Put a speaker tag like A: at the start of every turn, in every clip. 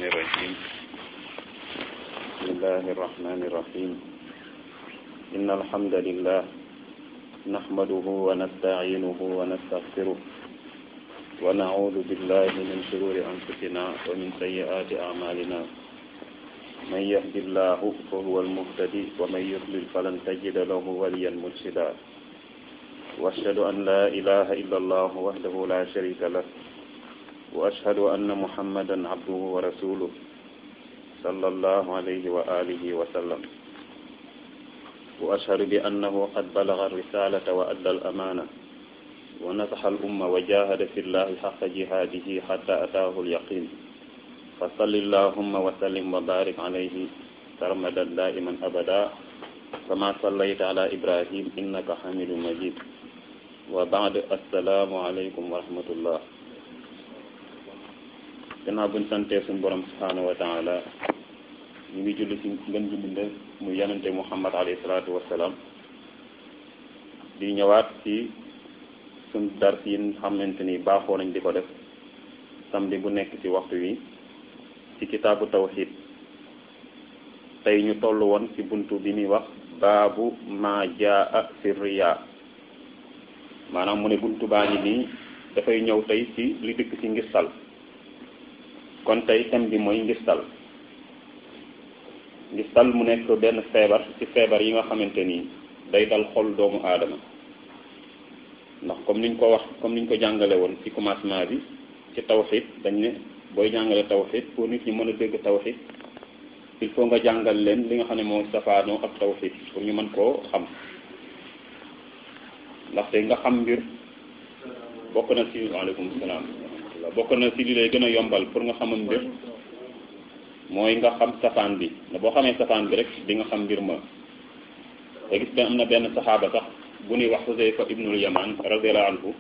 A: الشيطان الرجيم بسم الله الرحمن الرحيم إن الحمد لله نحمده ونستعينه ونستغفره ونعوذ بالله من شرور أنفسنا ومن سيئات أعمالنا من يهد الله فهو المهتدي ومن يضلل فلن تجد له وليا مرشدا واشهد ان لا اله الا الله وحده لا شريك له واشهد ان محمدا عبده ورسوله صلى الله عليه واله وسلم واشهد بانه قد بلغ الرساله وادى الامانه ونصح الامه وجاهد في الله حق جهاده حتى اتاه اليقين فصل اللهم وسلم وبارك عليه سرمدا دائما ابدا كما صليت على ابراهيم انك حميد مجيد وبعد السلام عليكم ورحمه الله gannaaw buñ santee suñ borom subhanahu wa taala ñu ngi julli si ngën ji binde mu yanante muhammad alayhi salaatu wassalaam di ñëwaat ci suñ dars yi xamante ni baaxoo nañ di ko def samedi bu nekk ci waxtu wi ci kitaabu tawxid tey ñu toll woon ci buntu bi muy wax baabu ma jaa fi riya maanaam mu ne buntu baa ngi nii dafay ñëw tey ci li dëkk ci ngistal kon tey thème bi mooy ngistal ngistal mu nekk benn feebar ci feebar yi nga xamante ni day dal xol doomu aadama ndax comme niñ ko wax comme niñ ko jàngale woon ci commencement bi ci tawxid dañ ne booy jàngale tawxid pour nit ñi mën a dégg tawxid il faut nga jàngal leen li nga xam ne moo safaanoo ak tawxid pour ñu mën koo xam ndaxte nga xam mbir bokk na ci waaleykum salaam bokk na ci li lay gën a yombal pour nga xamam mbir mooy nga xam safaan bi ne boo xamee safaan bi rek di nga xam mbir ma te gis nga am na benn saxaaba sax bu ñuy wax Xuseyfa ibnul Yaman radiyallahu anhu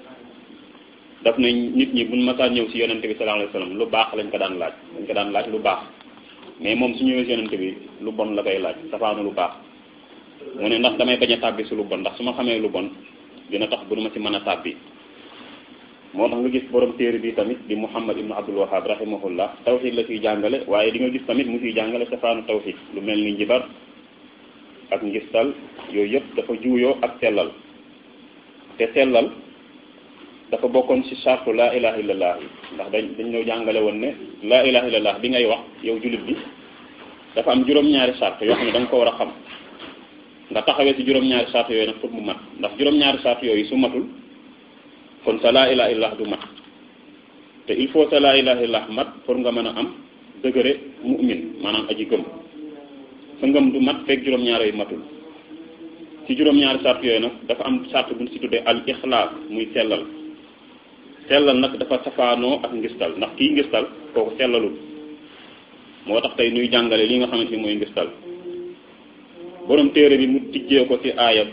A: daf na nit ñi buñ masaan ñëw ci yonente bi sallallahu alayhi wasallam lu baax lañ ko daan laaj lañ ko daan laaj lu baax mais moom su ñëwee ci yonente bi lu bon la koy laaj safaanu lu baax mu ne ndax damay bañ a tàbbi su lu bon ndax su ma xamee lu bon dina tax bu ma ci mën a tàbbi moo tax nga gis borom téere bi tamit di Muhammad ibnu Abdul Wahhab rahimahullah tawxid la fiy jàngale waaye di nga gis tamit mu fiy jàngale safaanu tawxid lu mel ni njibar ak ngistal yooyu yëpp dafa juuyoo ak sellal te sellal dafa bokkoon ci sartu laa ilaha illallah yi ndax dañ dañ ñoo jàngale woon ne laa ilaha illallah bi ngay wax yow jullit bi dafa am juróom-ñaari sart yoo xam ne da nga ko war a xam nga taxawee ci juróom-ñaari sart yooyu nag pour mu mat ndax juróom-ñaari sart yooyu su matul kon sa laa ilaha illallah du mat te il faut sa laa ilaha illallah mat pour nga mën a am degré mu'min maanaam aji gëm sa ngëm du mat fekk juróom-ñaar yooyu matul ci juróom-ñaari sart yooyu nag dafa am sart bu ñu ci tuddee al ixlaas muy sellal sellal nag dafa safaanoo ak ngistal ndax kii ngistal kooku sellalul moo tax tey nuy jàngale li nga xamante ni mooy ngistal borom téere bi mu tijjee ko ci aaya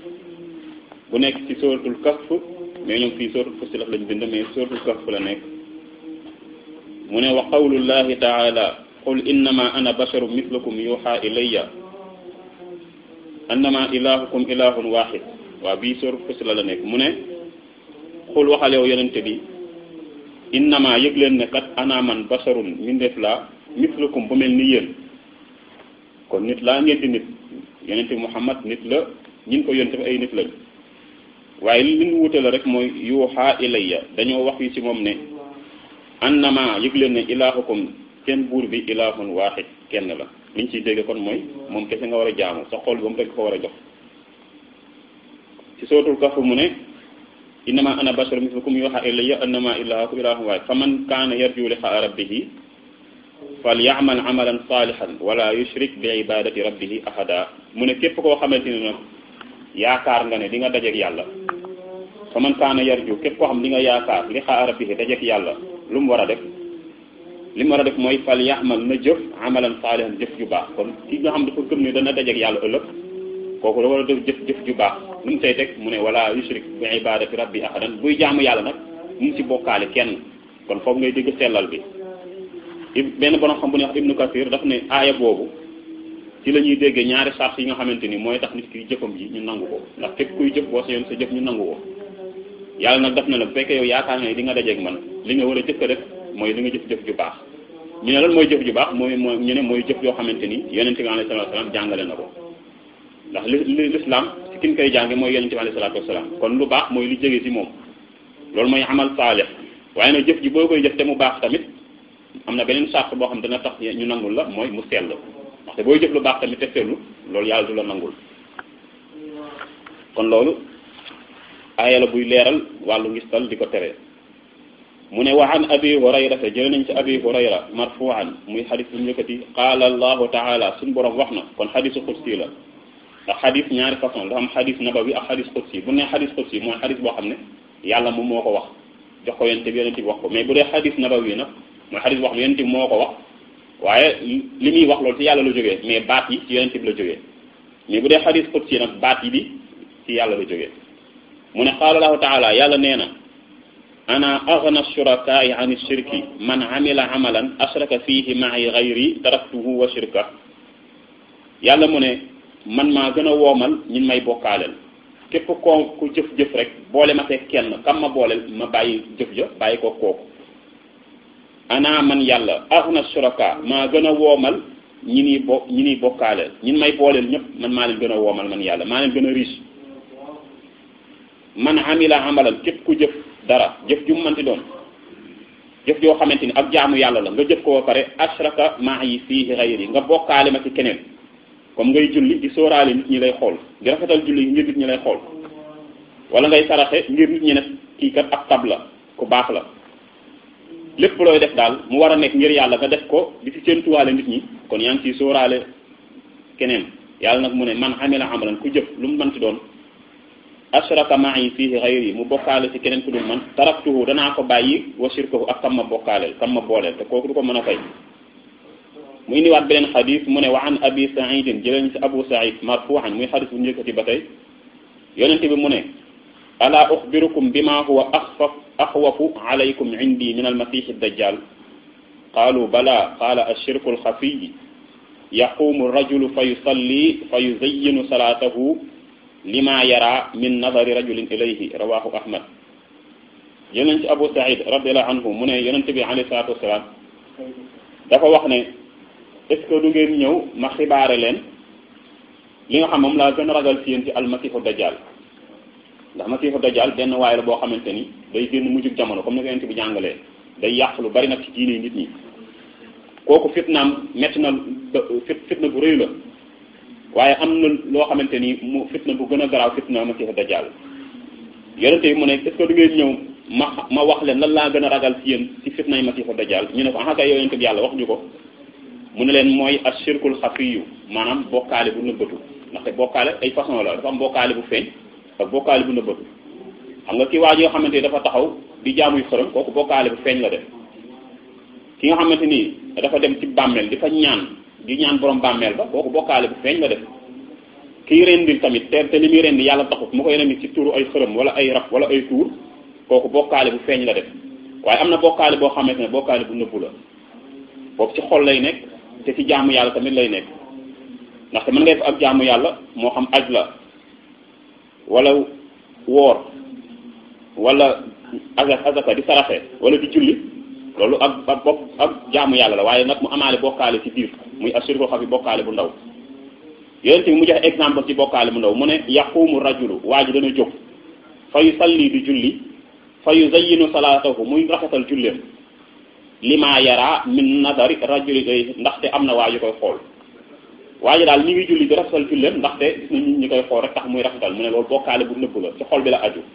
A: bu nekk ci suratul kahf mais ñoom fii suratul fussilat lañ bind mais suratul kahf la nekk mu ne wa qawlullahi taala qul innama ana basharum mislukum yuha ilayya annama ilahukum ilahun wahid waaw bii suratul fussilat la nekk mu ne xul waxal yow yonente bi innama yëg leen ne kat ana man basarun mindeef laa mislukum bu mel ni yéen kon nit laa ngeen di nit yonente muhammad nit la ñin ko yonente bi ay nit lañ waaye li ñu wute la rek mooy yuuxaa ilayya dañoo wax yi ci moom ne annama yëg leen ne ilaahukum seen buur bi ilaahun waaxid kenn la liñ ciy dégg kon mooy moom kese nga war a jaamu sa xol ba mu rek ko war a jox ci sootul kaf mu ne innama ana bashar mislukum yuha ilayya annama ilahukum ilahun wahid faman kana yarju liqaa rabbihi falyamal amalan salihan wala yushrik bi ibadati rabbihi ahada mu ne képp koo xamante ne nag yaakaar nga ne di nga dajeek yàlla faman kana yarju képp koo xam di nga yaakaar liqaa rabbihi dajeek yàlla lu mu war a def li mu war a def mooy falyamal na jëf amalan salihan jëf ju baax kon ki nga xam dafa gëm ne dana dajeek yàlla ëllëg kooku da war a def jëf jëf ju baax lu mu say teg mu ne wala yushrik bi ibadati rabbi ahadan buy jaamu yàlla nag mu ngi ci bokkaale kenn kon foofu ngay dégg sellal bi benn borom xam bu ne wax ibnu kasir daf ne aaya boobu ci la ñuy déggee ñaari sart yi nga xamante ni mooy tax nit ki jëfam ji ñu nangu ko ndax képp kuy jëf boo sa yoon sa jëf ñu nangu ko yàlla nag daf na la bu fekkee yow yaakaar nga ne di nga dajeeg man li nga war a jëkk a def mooy li nga jëf-jëf ju baax ñu ne lan mooy jëf ju baax mooy mooy ñu ne mooy jëf yoo xamante ni yonente bi alayhi salatu wasalaam jàngale na ko ndax li l'islam ci kin koy jànge mooy yonente bi alayhi salatu wasalaam kon lu baax mooy lu jóge ci moom loolu mooy amal saalih waaye nag jëf ji boo koy jëf te mu baax tamit am na beneen charte boo xam dana tax ñu nangul la mooy mu sell ndaxte booy jëf lu baax tamit te sellu loolu yàlla du la nangul kon loolu aaya la buy leeral wàllu ngistal di ko tere mu ne wa an abi hurayrata jële nañ ci abi hurayra marfuan muy xadis bu njëkkati qaala allahu taala suñu borom wax na kon xadisu xudsi la ndax xadis ñaari façon dafa am xadis nabawi ak xadis xudsi bu ne xadis xudsi mooy xadis boo xam ne yàlla moom moo ko wax jox ko yonente bi yonente bi wax ko mais bu dee xadis nabawi nag mooy xadis boo xam ne yonente bi moo ko wax waaye li muy wax loolu ci yàlla la jógee mais baat yi ci yonente bi la jógee mais bu dee xadis xudsi nag baat yi bi ci yàlla la jógee mu ne qaala allahu taala yàlla nee na ana aghna shurakaai an shirki man amila amalan ashraka fihi ma'i ghayri taraktuhu wa shirka yàlla mu ne man maa gën a woomal ñin may bokkaaleel képp koo ku jëf-jëf rek boole ma fekk kenn kam ma booleel ma bàyyi jëf ja bàyyi ko kooku ana man yàlla aghna shuraka maa gën a woomal ñi ni bo ñi ni bokkaaleel ñin may booleel ñëpp man maa leen gën a woomal man yàlla maa leen gën a riche man amila amalan képp ku jëf dara jëf ju mu mënti doon jëf joo xamante ni ak jaamu yàlla la nga jëf ko ba pare ashraka ma'i fihi ghayri nga bokkaale ma ci keneen comme ngay julli di sóoraale nit ñi lay xool di rafetal julli ngir nit ñi lay xool wala ngay saraxe ngir nit ñi ne kii kat ab tab la ku baax la lépp looy def daal mu war a nekk ngir yàlla nga def ko di ci séentuwaale nit ñi kon yaa ngi ciy sóoraale keneen yàlla nag mu ne man amila amalan ku jëf lu mu mënti doon ashraka ma'i fihi ghayri mu bokkaale ci keneen ku dul man taraktuhu danaa ko bàyyi wa shirkahu ak kam ma bokkaaleel kam ma booleel te kooku du ko mën a fay mu indiwaat beneen xadis mu ne wa an abi saidin jëleen ci abu said marfuhan muy xadis bu njëkkati ba tey yonente bi mu ne ala uxbirukum bima huwa axfaf axwafu alaykum indi min almasih dajjal qaalu bala qaala ashirku alxafiy yaqumu rajulu fa yusalli fa yuzayyinu salaatahu lima yara min nadari rajulin ilayhi rawahu ahmad yonent ci abu said radiallahu anhu mu ne yonente bi alayhi salatu wasalaam dafa wax ne est ce que du ngeen ñëw ma xibaare leen li nga xam moom laa gën a ragal ci yéen ci almasihu dajjal ndax masihu dajjal benn waay la boo xamante ni day génn mujjug jamono comme ni ko yonente bi jàngalee day yàq lu bari nag ci diine nit ñi kooku fitnaam metti na fit fitna bu rëy la waaye am na loo xamante ni mu fitna bu gën a garaaw fitna masihu dajjal yonente bi mu ne est ce que du ngeen ñëw ma ma wax leen lan laa gën a ragal ci yéen ci fitna yi masihu dajjal ñu ne ko ah kay yonente bi yàlla wax ñu ko mu ne leen mooy ashirkul xafiyu maanaam bokkaale bu nëbbatu ndaxte bokkaale ay façon la dafa am bokkaale bu feeñ ak bokkaale bu nëbbatu xam nga ki waa yoo xamante ni dafa taxaw di jaamuy xërëm kooku bokkaale bu feeñ la def ki nga xamante ni dafa dem ci bàmmeel di fa ñaan di ñaan borom bàmmeel ba kooku bokkaale bu feeñ la def kii rendil tamit te te li muy rendi yàlla taxut mu koy rendi ci turu ay xërëm wala ay rab wala ay tuur kooku bokkaale bu feeñ la def waaye am na bokkaale boo xamante ne bokkaale bu nëbbu la boobu ci xol lay nekk te ci jaamu yàlla tamit lay nekk ndaxte mën ngay fa ak jaamu yàlla moo xam aj la wala woor wala azak azaka di saraxe wala di julli loolu ak ak bopp ak jaamu yàlla la waaye nag mu amaale bokkaale ci biir muy assurko xam yi bokkaale bu ndaw yonent bi mu joxe exemple ci bokkaale bu ndaw mu ne yaqumu rajulu waa ji dana jóg fa yu salli di julli fa yu zayyinu salaatahu muy rafetal julleem lima yara min nadari rajuli ndaxte am na waa ji koy xool waa ji daal ñi ngi julli di rafetal julleem ndaxte gis na nit ñi koy xool rek tax muy rafetal mu ne loolu bokkaale bu nëbb la ci xol bi la aju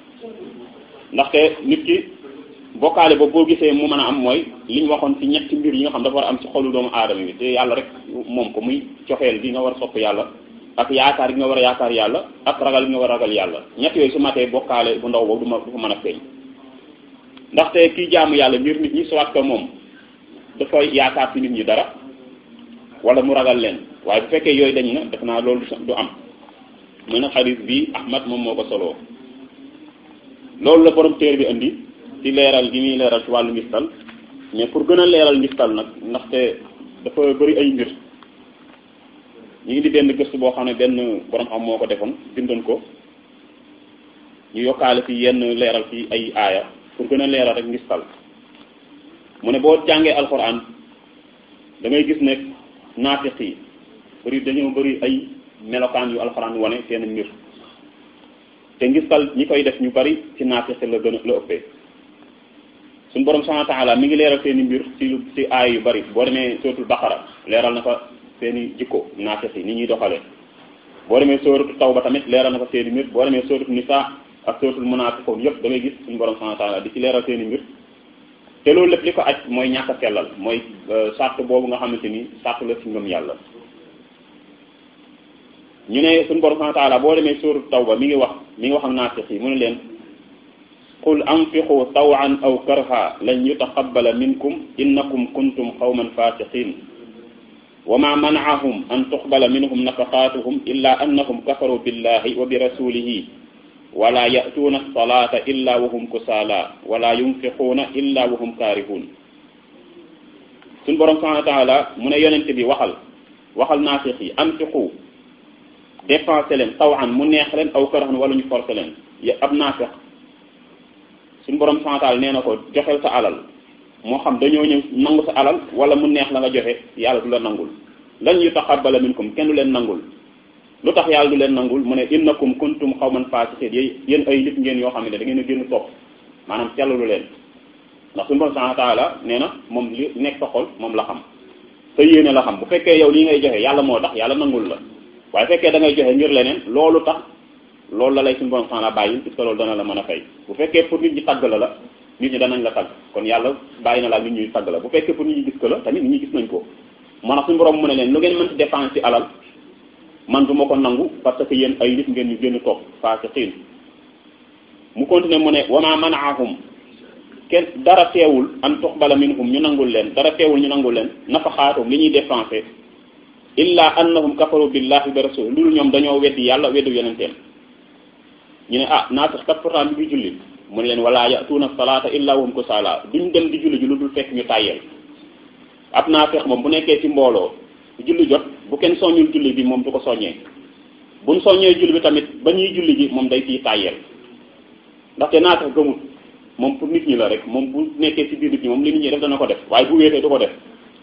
A: ndaxte nit ki bokkaale boobu boo gisee mu mën a am mooy li ñu waxoon ci ñetti mbir yi nga xam dafa war a am ci xolu doomu aadama bi te yàlla rek moom ko muy cofeel gi nga war a sopp yàlla ak yaakaar gi nga war a yaakaar yàlla ak ragal gi nga war a ragal yàlla ñett yooyu su matee bokkaale bu ndaw boobu du ma du ko mën a feeñ ndaxte kii jaamu yàlla ngir nit ñi soit que moom dafa yaakaar ci nit ñi dara wala mu ragal leen waaye bu fekkee yooyu dañ na def naa loolu du am mu ne xadis bi Ahmad moom moo ko soloo loolu la borom téere bi indi ci leeral gi muy leeral ci wàllu ngistal mais pour gën a leeral ngistal nag ndaxte dafa bëri ay mbir ñu ngi di benn gëstu boo xam ne benn borom xam moo ko defoon bindoon ko ñu yokkaale ci yenn leeral ci ay aaya pour gën a leeral rek ngistal mu ne boo jàngee alxuraan da ngay gis ne naafiq yi bëri dañoo bëri ay melokaan yu alxuraan wane seen mbir te ngistal ñi koy def ñu bari ci naafiq la gën a la ëppee suñu borom subhanahu wa ta'ala mi ngi leeral seen i mbir ci lu ci aay yu bari boo demee suratul baqara leeral na fa seen i jikko naafiq yi ni ñuy doxalee boo demee suratul tawba tamit leeral na fa seen i mbir boo demee suratul nisa ak suratul munafiqun yëpp da ngay gis suñu borom subhanahu wa ta'ala di ci leeral seen i mbir te loolu lépp li ko aj mooy ñàkk a sellal mooy sart boobu nga xamante ni sart la ci ngëm yàlla ñu ne suñu borom subhanahu wa ta'ala boo demee suratul tawba mi ngi wax mi ngi wax ak naafiq yi mu ne leen qul anfiqu tawan aw karha lan yutaqabbala minkum innakum kuntum qawman fasiqin wa ma mana'ahum an tuqbala minhum nafaqatuhum illa annahum kafaru billahi wa bi rasulihi wala ya'tuuna as-salata illa wa hum kusala wala yunfiquuna illa wa hum karihun suñ borom subhanahu wa ta'ala mu ne yonent bi waxal waxal naafiq yi anfiqu dépensé leen tawan mu neex leen aw karhan wala ñu forcé leen ab naafiq suñu borom santal nee na ko joxel sa alal moo xam dañoo ñëw nangu sa alal wala mu neex la nga joxe yàlla du la nangul lan yu taqabbala minkum kenn du leen nangul lu tax yàlla du leen nangul mu ne innakum kuntum xawman fasiqin yéen ay nit ngeen yoo xam ne da ngeen a génn topp maanaam sellalu leen ndax suñu borom subhanahu wa ta'ala nee na moom li nekk sa xol moom la xam sa yéene la xam bu fekkee yow lii ngay joxe yàlla moo tax yàlla nangul la waaye fekkee da ngay joxe ngir leneen loolu tax loolu la lay suñu borom subhanahu bàyyi puisque loolu dana la mën a fay bu fekkee pour nit ñi tagg la la nit ñi danañ la tagg kon yàlla bàyyi na la nit ñuy tagg la bu fekkee pour nit ñi gis ko la tamit nit ñi gis nañ ko moo tax suñu borom mu ne leen lu ngeen mën ci dépense ci alal man du ma ko nangu parce que yéen ay nit ngeen ñu génn toog fasiqin mu continuer mu ne wama manaahum kenn dara teewul an tuqbala minhum ñu nangul leen dara teewul ñu nangul leen nafaxaatum li ñuy dépensé illa annahum kafaru billahi wa rasul loolu ñoom dañoo weddi yàlla weddu yonenteem ñu ne ah naatax kat pourtant bi ngi julli mu ne leen wala yatuuna salaata illa wahum kusala duñ dem di julli ji lu dul fekk ñu tàyyel ab naafeex moom bu nekkee ci mbooloo julli jot bu kenn soññul julli bi moom du ko soññee buñ soññee julli bi tamit ba ñuy julli ji moom day ciy tàyyel ndaxte naatax gëmut moom pour nit ñi la rek moom bu nekkee ci biir nit ñi moom li nit ñi def dana ko def waaye bu wéetee du ko def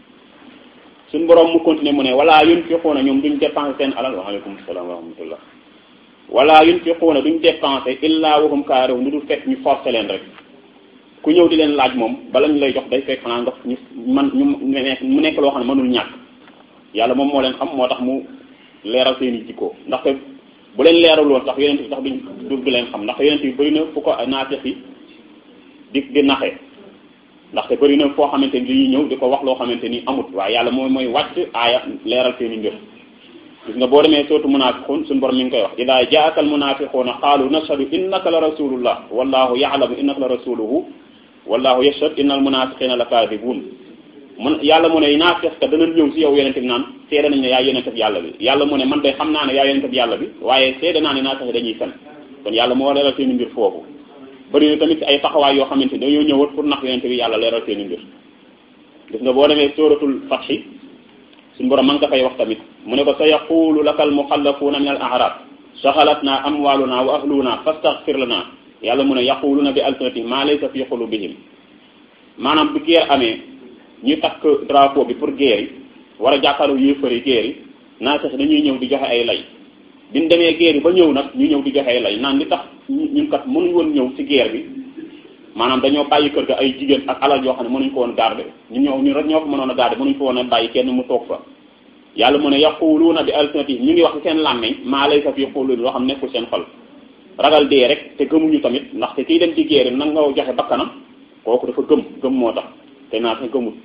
A: suñ borom mu continuer mu ne wala yunfiquuna ñoom duñ dépenser seen alal waaleykum salaam wa rahmatullah wala yunfiquuna duñ dépenser illa wahum kaarihun lu dul fekk ñu forcer leen rek ku ñëw di leen laaj moom bala ñu lay jox day fekk xanaa nga ñu man ñu mu nekk loo xam ne mënul ñàkk yàlla moom moo leen xam moo tax mu leeral seen i jikko ndaxte bu leen leeral woon sax yonent bi sax duñ du du leen xam ndaxte yonent bi bëri na fu ko naafeq yi di di naxe ndaxte bëri na foo xamante ni dañuy ñëw di ko wax loo xamante ni amut waaye yàlla mooy mooy wàcc aaya leeral seen i mbir gis nga boo demee sootu munafiqun suñu borom mi ngi koy wax ida jaaka al munafiquuna qaalu nashhadu innaka la rasulullah wallahu ya'lamu innaka la rasuluhu wallahu yashhadu inna al munafiqina la kadibun mun yàlla mu ne naafiq ka danañ ñëw si yow yonente bi naan seede nañ ne yaa yonente bi yàlla bi yàlla mu ne man de xam naa ne yaa yonente bi yàlla bi waaye seede naa ne naafiq dañuy fen kon yàlla moo leeral seen i mbir foofu bëri na tamit ay taxawaay yoo xamante ni dañoo ñëwat pour nax yonente bi yàlla leeral seen i mbir gis nga boo demee suratul fathi suñu borom man nga fay wax tamit mu ne ko sa yaqulu laka al muxallafuuna min al arab saxalatna amwaluna wa ahluna fastaghfir lana yàlla mu ne yaquluna bi alsinatihim ma laysa fi qulubihim maanaam bu guerre amee ñu takk drapeau bi pour guerre yi war a jàkkaarloo yéefari guerre yi naa sax dañuy ñëw di joxe ay lay biñ demee guerre yi ba ñëw nag ñu ñëw di joxe ay lay naan li tax ñun kat mënuñ woon ñëw ci guerre bi maanaam dañoo bàyyi kër ga ay jigéen ak alal yoo xam ne mënuñ ko woon garder ñu ñëw ñu rek ñoo ko mënoon a garder mënuñ ko woon a bàyyi kenn mu toog fa yàlla mu ne yaquluuna bi alsinatihim ñu ngi wax ci seen làmmeñ maa laysa fi quluubihim loo xam nekkul seen xol ragal dee rek te gëmuñu tamit ndaxte kiy dem ci guerre nag nga joxe bakkanam kooku dafa gëm gëm moo tax te naa te gëmut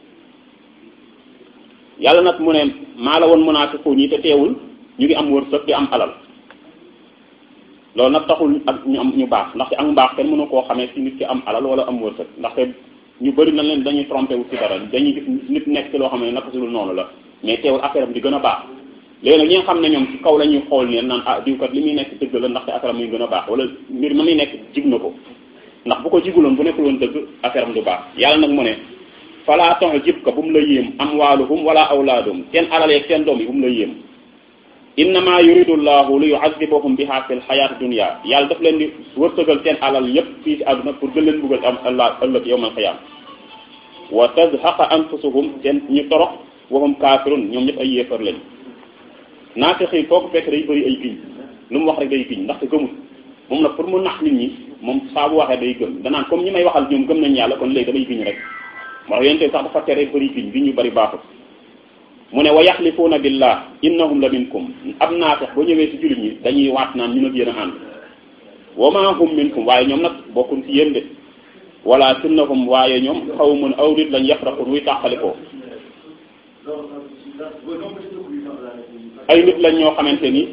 A: yàlla nag mu ne maa la woon munaafiquun yi te teewul ñu ngi am wërsëg di am alal loolu nag taxul ak ñu am ñu baax ndaxte ak mbaax kenn mënu koo xamee ci nit ki am alal wala am wërsëg ndaxte ñu bëri na leen dañuy trompé wu ci dara dañuy gis nit nekk ci loo xam ne naka su dul noonu la mais teewul affaire am di gën a baax léegi nag ñi nga xam ne ñoom ci kaw la ñuy xool neen naan ah diw kat li muy nekk dëgg la ndaxte affaire am muy gën a baax wala mbir ma muy nekk jig na ko ndax bu ko jiguloon bu nekkul woon dëgg affaire am du baax yàlla nag mu ne falaa tax jib ko bu mu la yéem amwaaluhum wala awlaaduhum seen alal yeeg seen doom yi bu mu la yéem innama yuridu llahu li yuazibahum biha fi lxayaati dunia yàlla daf leen di wërsëgal seen alal yépp fii ci àdduna pour gën leen buggal am allah ëllëg yowmal xiyaam wa tazhaqa anfusuhum seen ñu torox wahum kaafirun ñoom ñëpp ay yéefar lañ naafiq yi foo ko fekk day bëri ay giñ lu mu wax rek day giñ ndaxte gëmul moom nag pour mu nax nit ñi moom saa bu waxee day gëm danaan comme ñi may waxal ñoom gëm nañ yàlla kon léegi damay giñ rek moo tax yonente sax dafa tere bëri giñ giñ yu bëri baaxul mu ne wa yaxlifuuna billah innahum la minkum ab naafeq ba ñëwee ci jullit ñi dañuy waat naan ñu nag yéen a ànd wa ma hum minkum waaye ñoom nag bokkuñ ci yéen de wala sunnahum waaye ñoom xaw mun aw nit lañ yafraqun wuy tàqalikoo ay nit lañ ñoo xamante ni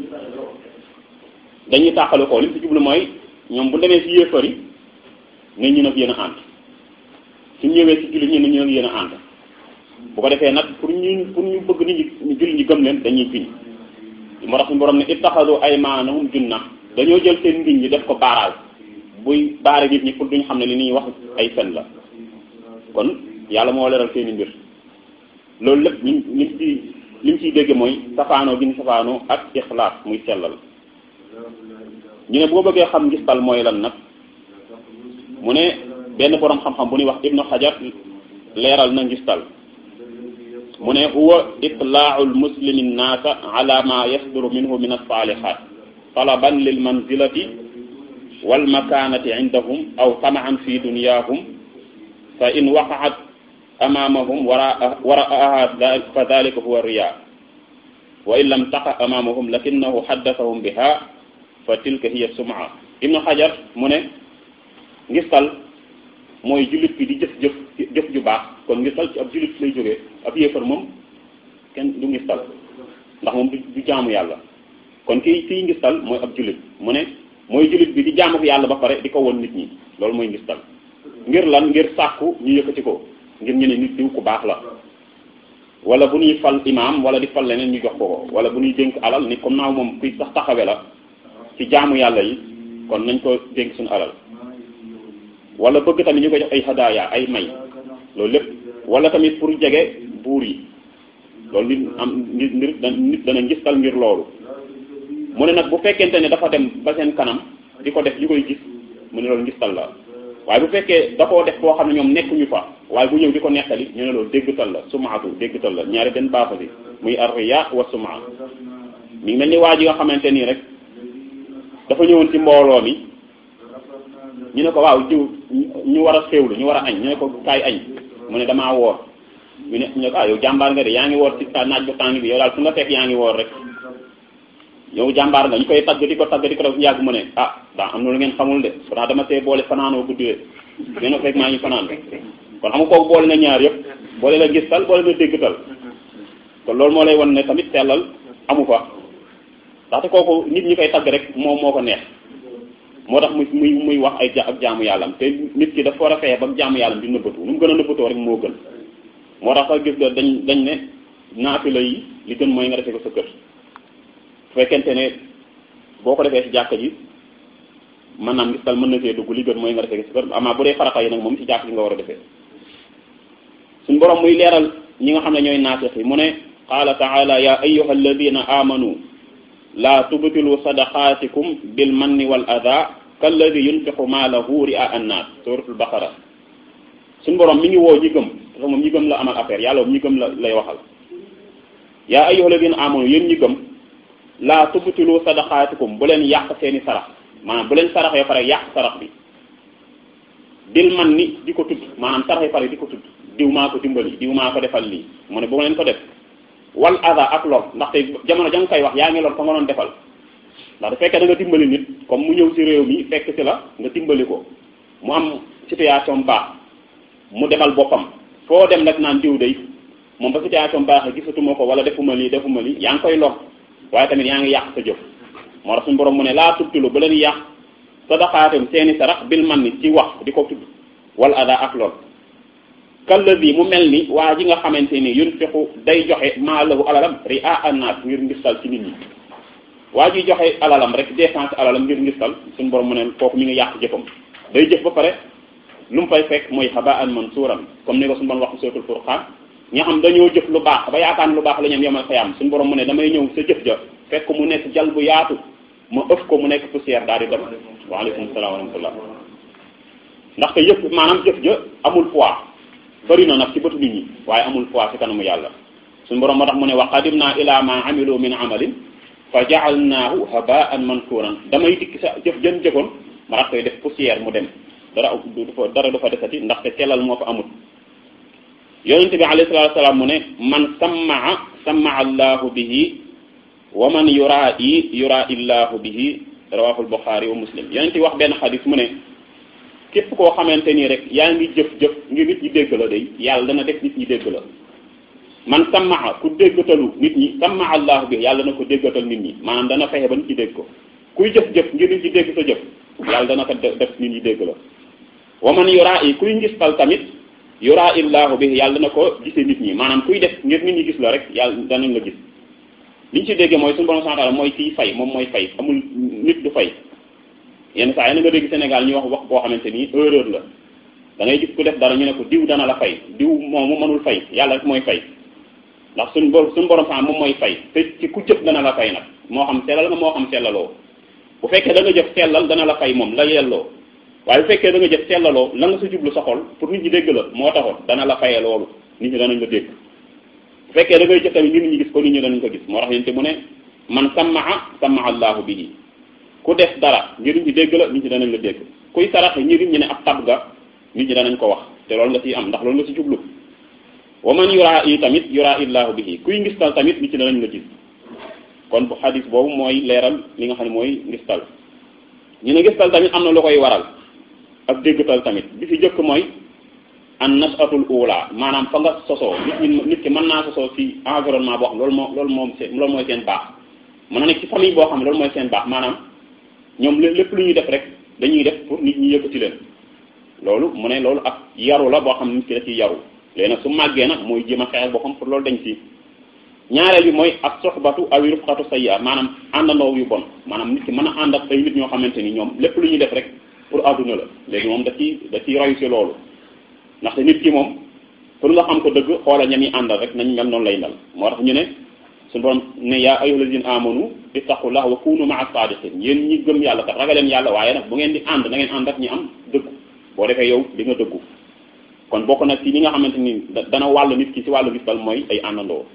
A: dañuy tàqalikoo li ci jublu mooy ñoom bu demee ci yéefar yi ne ñu nag yéen a ànd suñ ñëwee ci jullit ñi ne ñu nag yéen a ànd bu ko defee nag pour ñu pour ñu bëgg nit ñi jullit ñi gëm leen dañuy giñ moo tax suñu borom ne ittaxadu aymaanahum junna dañoo jël seen ngiñ ñi def ko baaraal buy baare nit ñi pour duñ xam ne li ñuy wax ay fen la kon yàlla moo leeral seen i mbir loolu lépp ñu lim ci lim ciy dégg mooy safaanoo gi ñu safaanoo ak ixlaas muy sellal ñu ne boo bëggee xam ngistal mooy lan nag mu ne benn borom xam-xam bu ñuy wax ibnu xajar leeral na ngistal mu ne huwa itlaau lmuslimi nnaasa ala ma yasduru minhu min alsalihat talaban lil manzilati wal makanati indahum aw tamaan fi dunyahum fa in waqaat amamahum wara waraaha fa dalika huwa riya wa in lam taqa amamahum lakinahu haddathahum biha fa tilka hiya sum'a ibnu xajar mu ne ngistal mooy jullit bi di jëf jëf jëf ju baax kon ngistal ci ab jullit lay jógee ab yéefar moom kenn du ngistal ndax moom du jaamu yàlla kon kii kii ngistal mooy ab jullit mu ne mooy jullit bi di jaamu yàlla ba pare di ko won nit ñi loolu mooy ngistal ngir lan ngir sàkku ñu yëkkati ko ngir ñu ne nit diw ku baax la wala bu ñuy fal imaam wala di fal leneen ñu jox ko ko wala bu ñuy dénk alal ni comme naaw moom kuy sax taxawe la ci jaamu yàlla yi kon nañ ko dénk suñu alal wala bëgg tamit ñu ko jox ay hadaaya ay may loolu lépp wala tamit pour jege buur yi loolu nit am nit nit dana ngistal ngir loolu mu ne nag bu fekkente ne dafa dem ba seen kanam di ko def ñu koy gis mu ne loolu ngistal la waaye bu fekkee da koo def boo xam ne ñoom nekkuñu fa waaye bu ñëw di ko nettali ñu ne loolu déggtal la sumaatu déggtal la ñaari benn baaxa bi muy arriya wa sumaa mi ngi mel ni waa ji nga xamante nii rek dafa ñëwoon ci mbooloo mi ñu ne ko waaw jiw ñu war a xéewlu ñu war a añ ñu ne ko kaay añ mu ne damaa woor ñu ne ñu ne ko ah yow jàmbaar nga de yaa ngi woor ci naaj bu tàng bi yow daal fu nga fekk yaa ngi woor rek yow jàmbaar nga ñu koy tagg di ko tagg di ko def yàgg mu ne ah daa am na lu ngeen xamul de pourtant dama see boole fanaanoo guddee ngeen a fekk maa ngi fanaan kon xam nga kooku boole na ñaar yëpp boole la gistal boole na déggtal kon loolu moo lay wan ne tamit sellal amu fa ndaxte kooku nit ñi koy tagg rek moom moo ko neex moo tax muy muy muy wax ay ja ak jaamu yàllam te nit ki dafa war a fexe ba jaamu yàllam di nëbbatu nu mu gën a nëbbatoo rek moo gën moo tax sax gis nga dañ dañ ne naafila yi li gën mooy nga defee ko sa kër fekkente ne boo ko defee ci jàkka ji maanaam ngistal mën na see dugg li gën mooy nga defee ci kër amaa bu dee farata yi nag moom ci jàkka ji nga war a defee suñ borom muy leeral ñi nga xam ne ñooy naafiq yi mu ne qaala taala ya ayyuha alladina amanu la tubtilu sadaqaatikum bil manni wal ada kalladi yunfiqu maalahu ria annaas suratul baqara suñ borom mi ngi woo ñi gëm dafa moom ñi gëm la amal affaire yàlla moom ñi gëm la lay waxal yaa ayyuha alladina amanu yéen ñi gëm laa tubtilu sadaqaatikum bu leen yàq seeni sarax maanaam bu leen sarax yoo pare yàq sarax bi bil man ni di ko tudd maanaam sarax yoo pare di ko tudd diw maa ko dimbali diw maa ko defal lii mu ne bu leen ko def wal ada ak lor ndaxte jamono ja nga koy wax yaa ngi lor ko nga doon defal ndax du fekkee da nga dimbali nit comme mu ñëw ci réew mi fekk ci la nga dimbali ko mu am situation baax mu demal boppam foo dem nag naan diw day moom ba situation baax gisatuma ko wala defuma lii defuma lii yaa ngi koy lor waaye tamit yaa ngi yàq sa jëf moo tax suñu borom mu ne laa tubtilu bu leen yàq sadaqaatum seeni sarax bil man ni ci wax di ko tudd wala ada ak lool kalladi mu mel ni waa ji nga xamante ni yunfiqu day joxe maalahu alalam ria annaas ngir ngistal ci nit ñi waa ji joxe alalam rek dépense alalam ngir ngistal suñu borom mu ne kooku mi ngi yàq jëfam day jëf ba pare lu mu fay fekk mooy habaan mansuuran comme ni ko suñu borom wax suratul furqaan ñi xam dañoo jëf lu baax ba yaakaar lu baax la ñoom yomal xayaam suñu borom mu ne damay ñëw sa jëf ja fekk mu nekk jal bu yaatu ma ëf ko mu nekk poussière daal di dem waaleykum salaam wa rahmatullah ndaxte yëf maanaam jëf ja amul poids bëri na nag ci bëtu nit ñi waaye amul poids ci kanamu yàlla suñu borom moo tax mu ne wa qadimna ila ma amilu min amalin fa jaalnaahu habaan mankuran damay dikk sa jëf jën jëfoon ma rat koy def poussière mu dem dara du fa dara du fa desati ndaxte sellal moo fa amut yonente bi alayhi salatu wasalaam mu ne man sammaa sammaa allahu bihi wa man yuraa i yuraa illahu bihi rawahul buxaari wa muslim yonente wax benn xadis mu ne képp koo xamante nii rek yaa ngi jëf-jëf ngir nit ñi dégg la day yàlla dana def nit ñi dégg la man sammaa ku déggatalu nit ñi sammaa allahu bi yàlla dana ko déggatal nit ñi maanaam dana fexe ba nit ñi dégg ko kuy jëf-jëf ngir nit ñi dégg sa jëf yàlla dana ko def nit ñi dégg la wa man yuraa yi kuy ngistal tamit yuraa illahu bi yàlla dana ko gisee nit ñi maanaam kuy def ngir nit ñi gis la rek yàlla danañ la gis li ñu ci déggee mooy suñu borom subhanahu wa ta'ala mooy kiy fay moom mooy fay amul nit du fay yenn saa yi na nga dégg Sénégal ñu wax wax boo xamante ni erreur la da ngay gis ku def dara ñu ne ko diw dana la fay diw moom mu mënul fay yàlla rek mooy fay ndax suñ bo suñu borom sax moom mooy fay te ci ku jëf dana la fay nag moo xam sellal nga moo xam sellaloo bu fekkee da nga jëf sellal dana la fay moom la yelloo waaye bu fekkee da nga jëf sellaloo la nga sa jublu sa xol pour nit ñi dégg la moo taxoon dana la faye loolu nit ñi danañ la dégg bu fekkee da ngay jëf tamit nit ñi gis ko nit ñi danañ ko gis moo tax yente mu ne man sammaa sammaa allahu bihi ku def dara ngir nit ñi dégg la nit ñi danañ la dégg kuy saraxe ngir nit ñi ne ab tab ga nit ñi danañ ko wax te loolu nga ciy am ndax loolu nga ci jublu wa man yuraa yi tamit yuraa illahu bihi kuy ngistal tamit nit ñi danañ la gis kon bu xadis boobu mooy leeral li nga xam ne mooy ngistal ñu ne ngistal tamit am na lu koy waral ak déggtal tamit bi fi jëkk mooy an nasatul ula maanaam fa nga sosoo nit ñi nit ki mën naa sosoo ci environnement boo xam loolu moo loolu moom seen loolu mooy seen baax mën na nekk ci famille boo xam ne loolu mooy seen baax maanaam ñoom lépp lu ñuy def rek dañuy def pour nit ñi yëkkati leen loolu mu ne loolu ak yaru la boo xam ne nit ki da ciy yaru léegi nag su màggee nag mooy jéem a xeex boppam pour loolu dañ ci ñaareel bi mooy ak soxbatu awi rufqatu sayya maanaam àndandoo yu bon maanaam nit ki mën a ànd ak ay nit ñoo xamante ni ñoom lépp lu ñuy def rek pour àdduna la léegi moom da ciy da ciy roy si loolu ndaxte nit ki moom pour nga xam ko dëgg xoola ñami àndal rek nañ mel noonu lay mel moo tax ñu ne suñu borom ne yaa ayyuhal lazina amanu ittaqullah wa kunu ma'a sadiqin yéen ñi gëm yàlla kat ragaleen yàlla waaye nag bu ngeen di ànd na ngeen ànd ak ñi am dëggu boo defee yow di nga dëggu kon bokk na ci li nga xamante ni dana wàll nit ki ci wàllu ngistal mooy ay àndandoo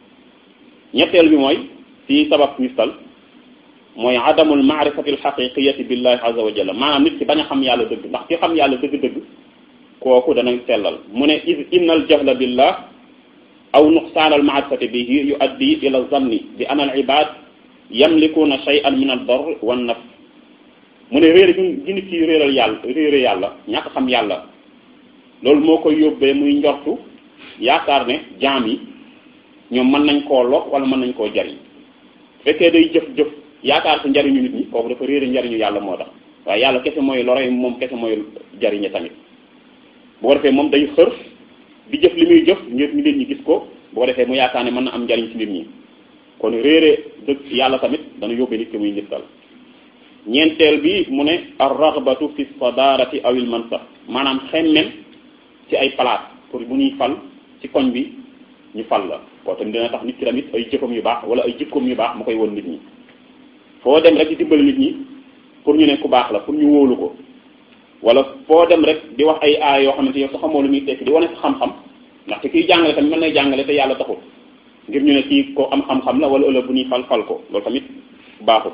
A: ñetteel bi mooy ci sabab ngistal mooy adamul maarifati alxaqiqiyati billahi azza wa jalla maanaam nit ki bañ a xam yàlla dëgg ndax ki xam yàlla dëgg-dëgg kooku dana sellal mu ne is inna al jahla billah aw nuqsaan al maarifati bihi yuaddi ila zanni bi ana al ibad yamlikuuna shay'an min ad dar wa naf mu ne réer gi nit ki réeral yàlla réere yàlla ñàkk xam yàlla loolu moo koy yóbbee muy njortu yaakaar ne jaam yi ñoom mën nañ koo lor wala mën nañ koo jariñ fekkee day jëf-jëf yaakaar si njariñu nit ñi kooku dafa réere njariñu yàlla moo tax waaye yàlla kese mooy lore moom kese mooy jariñe tamit bu ko defee moom day xër di jëf li muy jëf ngir nit ñi gis ko bu ko defee mu yaakaar ne mën na am njariñ ci nit ñi kon réere dëgg yàlla tamit dana yóbbee nit ki muy ngistal ñeenteel bi mu ne ar raghbatu fi sadarati awil mansab maanaam xemmem ci ay place pour bu ñuy fal ci koñ bi ñu fal la koo tamit dina tax nit ki tamit ay jëfam yu baax wala ay jikkoom yu baax mu koy won nit ñi foo dem rek di dimbali nit ñi pour ñu ne ku baax la pour ñu wóolu ko wala foo dem rek di wax ay aay yoo xamante yow sa xamoo lu muy tekki di wane sa xam-xam ndaxte kiy jàngale tamit mën nay jàngale te yàlla taxul ngir ñu ne kii ko am xam-xam la wala ëllëg bu ñuy fal fal ko loolu tamit baaxul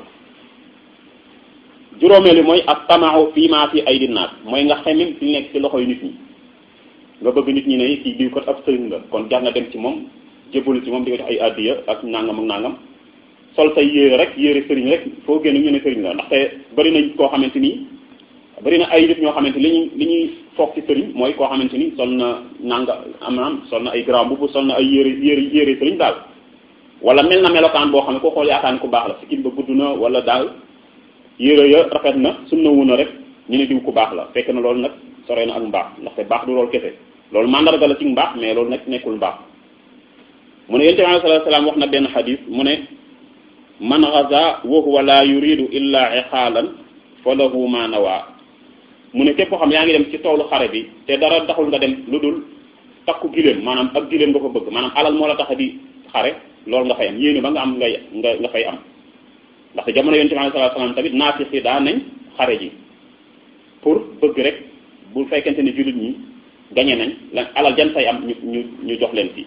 A: juróomeelu mooy ak tamaaw fii maa fi ay dinaat mooy nga xemem fi nekk ci loxoy nit ñi nga bëgg nit ñi ne kii diw kat ab sëriñ la kon jar na dem ci moom jébbalu ci moom di ko jox ay addiya ak nangam ak nangam sol say yére rek yére sëriñ rek foo génn ñu ne sëriñ la ndaxte bari nañ koo xamante ni bari na ay nit ñoo xamante li ñuy li ñuy foog ci sëriñ mooy koo xamante ni sol na nanga am sol na ay grand mbubb sol na ay yére yére yére sëriñ daal wala mel na melokaan boo xam ne koo xool yaakaar ni ku baax la sikkim ba gudd na wala daal yére ya rafet na sunna wu na rek ñu ne diw ku baax la fekk na loolu nag sore na ak mbaax ndaxte baax du loolu kese loolu mandarga la ci mbaax mais loolu nag nekkul mbaax mu ne yonent bi alayhi salaatu salaam wax na benn xadis mu ne man gaza wa huwa la yuridu illa iqaalan fa lahu ma nawa mu ne képp koo xam yaa ngi dem ci toolu xare bi te dara taxul nga dem lu dul takku giléem maanaam ak giléem nga ko bëgg maanaam alal moo la tax a di xare loolu nga fay am yéene ba nga am ngay nga nga fay am ndaxte jamono yonent bi alayhi salaatu salaam tamit naafiq yi daa nañ xare ji pour bëgg rek bu fekkente ni jullit ñi gañe nañ la alal jan say am ñu ñu ñu jox leen fii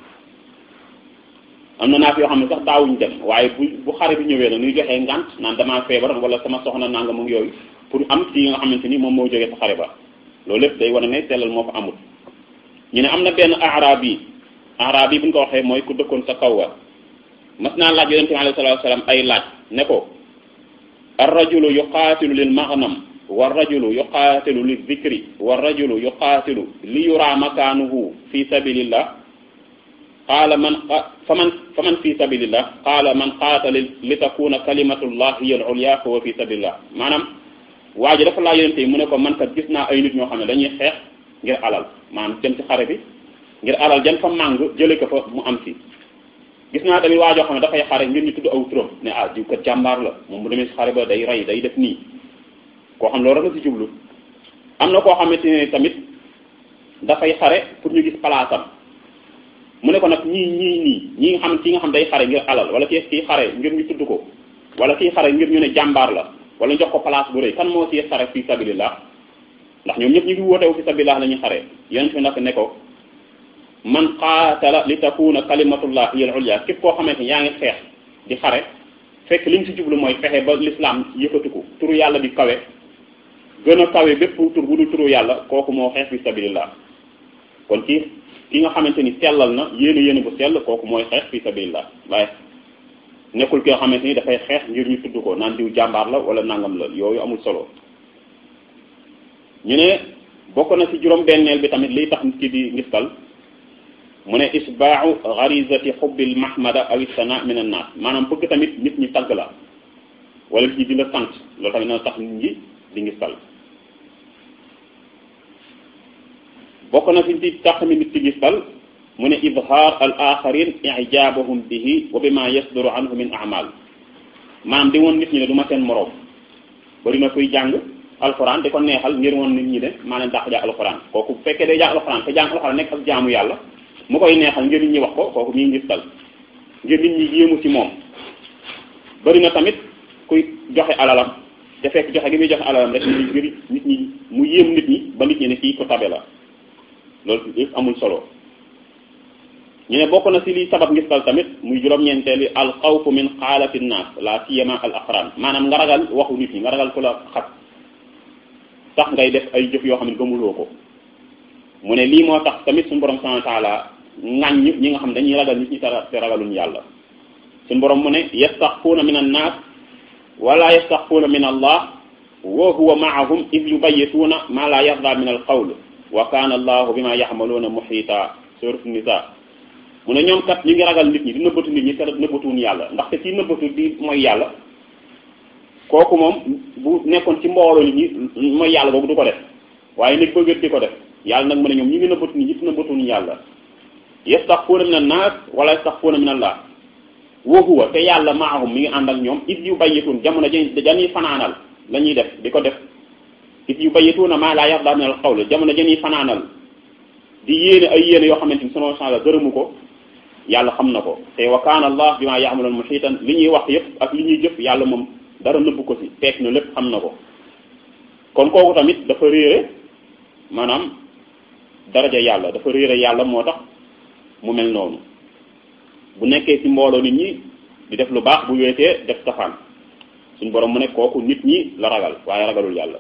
A: am na naaf yoo xam ne sax daawuñ dem waaye bu bu xare bi ñëwee nag ñuy joxee ngant naan damaa feebar wala sama soxna nangam ak yooyu pour am ci nga xamante ni moom moo jógee sa xare ba loolu lépp day wane ne sellal moo fa amul ñu ne am na benn arab yi arab yi bu ñu ko waxee mooy ku dëkkoon sa kaw ga mas naa laaj yonente bi alayhi salatu wasalam ay laaj ne ko ar rajulu yuqaatilu lil maghnam wa rajulu yuqaatilu li dhikri wa rajulu yuqaatilu li yura makaanuhu fi sabilillah qaala man faman faman fi sabilillah qaala man qaatala li takuna kalimatullah hiya al ulya fa huwa fi sabilillah maanaam waa ji dafa laa yonente yi mu ne ko man kat gis naa ay nit ñoo xam ne dañuy xeex ngir alal maanaam dem ci xare bi ngir alal jan fa màng jële ko fa mu am si gis naa tamit waa joo xam ne dafay xare ngir ñu tudd aw turam ne ah diw kat jàmbaar la moom bu demee si xare ba day rey day def nii koo xam loolu rek la si jublu am na koo xamante ne tamit dafay xare pour ñu gis palaasam mu ne ko nag ñii ñii nii ñii nga xam kii nga xam day xare ngir alal wala kii kii xare ngir ñu tudd ko wala kii xare ngir ñu ne jàmbaar la wala ñu jox ko place bu rëy kan moo si xare fi sabilillah ndax ñoom ñëpp ñu ngi wootewu fi sabilillah la ñuy xare yonent fi nag ne ko man qaatala li takuna kalimatullah hiya al-ulya képp koo xamante ni yaa ngi xeex di xare fekk li ñu si jublu mooy fexe ba l'islam yëkkatiku turu yàlla di kawe gën a kawe bépp tur bu dul turu yàlla kooku moo xeex fi sabilillah kon kii ki nga xamante ni sellal na yéene yéene bu sell kooku mooy xeex fi sabilillah waaye nekkul ki nga xamante ni dafay xeex ngir ñu tudd ko naan diw jàmbaar la wala nangam la yooyu amul solo ñu ne bokk na ci juróom-benneel bi tamit liy tax nit ki di ngistal mu ne isbaau garizati xubbil mahmada aw sana min an naas maanaam bëgg tamit nit ñi tagg la wala nit ñi di la sant loolu tamit na tax nit ñi di ngistal bokk na ci ci tax tamit nit ki ngistal mu ne izhar al axarin ijabahum bihi wa bima yasduru anhu min amal maanaam di woon nit ñi ne du ma seen moroom bari na kuy jàng alxuraan di ko neexal ngir woon nit ñi ne maa leen dàq jàng alxuraan kooku bu fekkee day jàng alxuraan te jàng alxuraan nekk ak jaamu yàlla mu koy neexal ngir nit ñi wax ko kooku ñuy ngistal ngir nit ñi yéemu ci moom bari na tamit kuy joxe alalam te fekk joxe gi muy joxe alalam rek ngir nit ñi mu yéem nit ñi ba nit ñi ne kii ko tabe la loolu yëpp amul solo ñu ne bokk na ci liy sabab ngistal tamit muy juróom-ñeenteeli al xawfu min xaalati naas la siyama al aqran maanaam nga ragal waxu nit ñi nga ragal ku la xat tax ngay def ay jëf yoo xam ne gëmuloo ko mu ne lii moo tax tamit suñu borom subhanahu wa taala ŋàññ ñi nga xam dañuy ragal nit ñi te ragaluñ yàlla suñu borom mu ne yastaxfuuna min an naas wala yastaxfuuna min allah wa huwa maahum id yubayituuna ma la yarda min al qawl wa kana allahu bima yaxmaluuna muxiita surat nisa mu ne ñoom kat ñu ngi ragal nit ñi di nëbbatu nit ñi te nëbbatuwuñ yàlla ndaxte kii nëbbatu di mooy yàlla kooku moom bu nekkoon ci mbooloo nit ñi mooy yàlla boobu du ko def waaye nit bëgg di ko def yàlla nag mu ne ñoom ñu ngi nëbbatu nit ñi te nëbbatuwuñ yàlla yastaxfuuna min annaas wala yastaxfuuna min allah wa huwa te yàlla maahum mi ngi ànd ak ñoom it yu bayyituun jamono dañuy fanaanal la ñuy def di ko def it yu bayyituuna maa laa yarda min al qawl jamono dañuy fanaanal di yéene ay yéene yoo xamante ni sunu la gërëmu ko yàlla xam na ko te wa kaana allah bima yaamaluun muhiitan li ñuy wax yëpp ak li ñuy jëf yàlla moom dara nëbbu ko ci teeg na lépp xam na ko kon kooku tamit dafa réere maanaam daraja yàlla dafa réere yàlla moo tax mu mel noonu bu nekkee ci mbooloo nit ñi di def lu baax bu weetee def safaan suñ borom mu ne kooku nit ñi la ragal waaye ragalul yàlla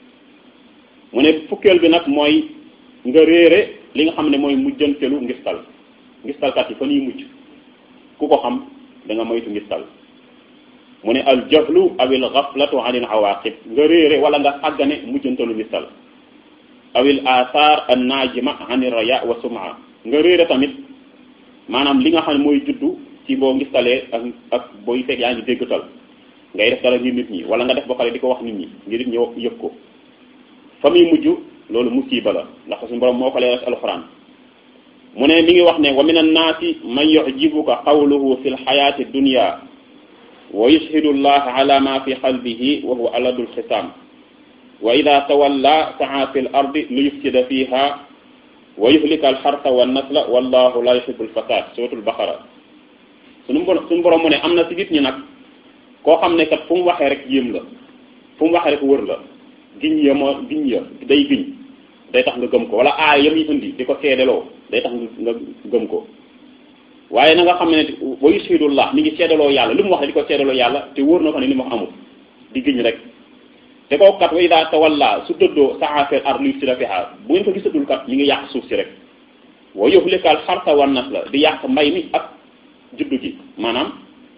A: mu ne fukkeel bi nag mooy nga réere li nga xam ne mooy mujjantelu ngistal ngistalkat yi fa ñuy mujj ku ko xam da nga moytu ngistal mu ne al jahlu awil ghaflatu anil awaqib nga réere wala nga àggane mujjantelu ngistal awil athar an najima anir raya wa suma nga réere tamit maanaam li nga xam ne mooy juddu ci boo ngistalee ak ak booy fekk yaa ngi déggtal ngay def dara ngir nit ñi wala nga def ba pare di ko wax nit ñi ngir nit ñi yëg ko fa muy mujj loolu musiba la ndax suñu borom moo ko leeral ci alxuraan mu ne mi ngi wax ne wa min annaasi man yujibuka qawluhu fi lxayaati dunya wa yushhidu allah ala ma fi qalbihi wa huwa aladul xisaam wa ida tawalla saa fi l ardi li yufsida fiha wa yuhlika alxarsa wa nasla wallahu la yuhibu alfasad suratul baqara suñu suñu borom mu ne am na si nit ñi nag koo xam ne kat fu mu waxee rek yéem la fu mu waxee rek wër la giñ ya moo giñ ya day giñ day tax nga gëm ko wala aaya yam yi indi di ko seedeloo day tax nga gëm ko waaye na nga xam ne wa yushhidullah mi ngi seedaloo yàlla li mu wax di ko seedaloo yàlla te wóor na ko ne li mu wax amul di giñ rek te kooku kat wa ida tawalla su dëddoo sa'a fil ard liyufsida fiha bu ngeen ko gisatul kat mi ngi yàq suuf si rek wa yuhlikal harsa wan nasla di yàq mbay mi ak juddu gi maanaam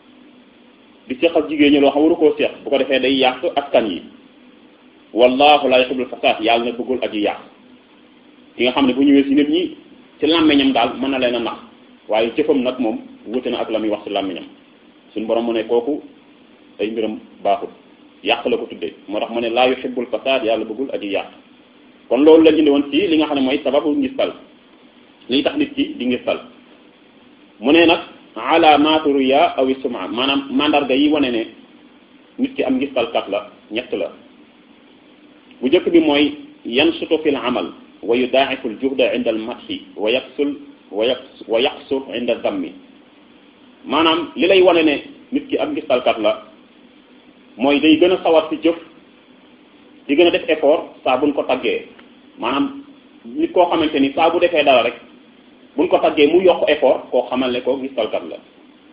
A: di seq ak jigéen ñi loo xam waru koo seq bu ko defee day yàq askan yi wallahu la yuhibbul fasad yàlla na bëggul aji yàq ki nga xam ne bu ñëwee si nit ñi ci làmmiñam daal mën na leen a nax waaye jëfam nag moom wute na ak la muy wax ci làmmiñam suñu borom mu ne kooku ay mbiram baaxul yàq la ko tuddee moo tax mu ne laa yuhibbul fasad yàlla bëggul aji yàq kon loolu lañ indi woon ci li nga xam ne mooy sababu ngistal liy tax nit ki di ngistal mu ne nag alaamatu riya aw suma maanaam mandarga yi wane ne nit ki am ngistalkat la ñett la bu njëkk bi mooy yansutu fil amal wa yudaa'ifu al juhda inda al madhi wa yaksul wa yaqs wa yaqsur inda dammi maanaam li lay wane ne nit ki am ngistalkat la mooy day gën a sawar ci jëf di gën a def effort saa buñ ko taggee maanaam nit koo xamante ni saa bu defee dara rek buñ ko taggee mu yokk effort koo xamal ne ko ngistalkat la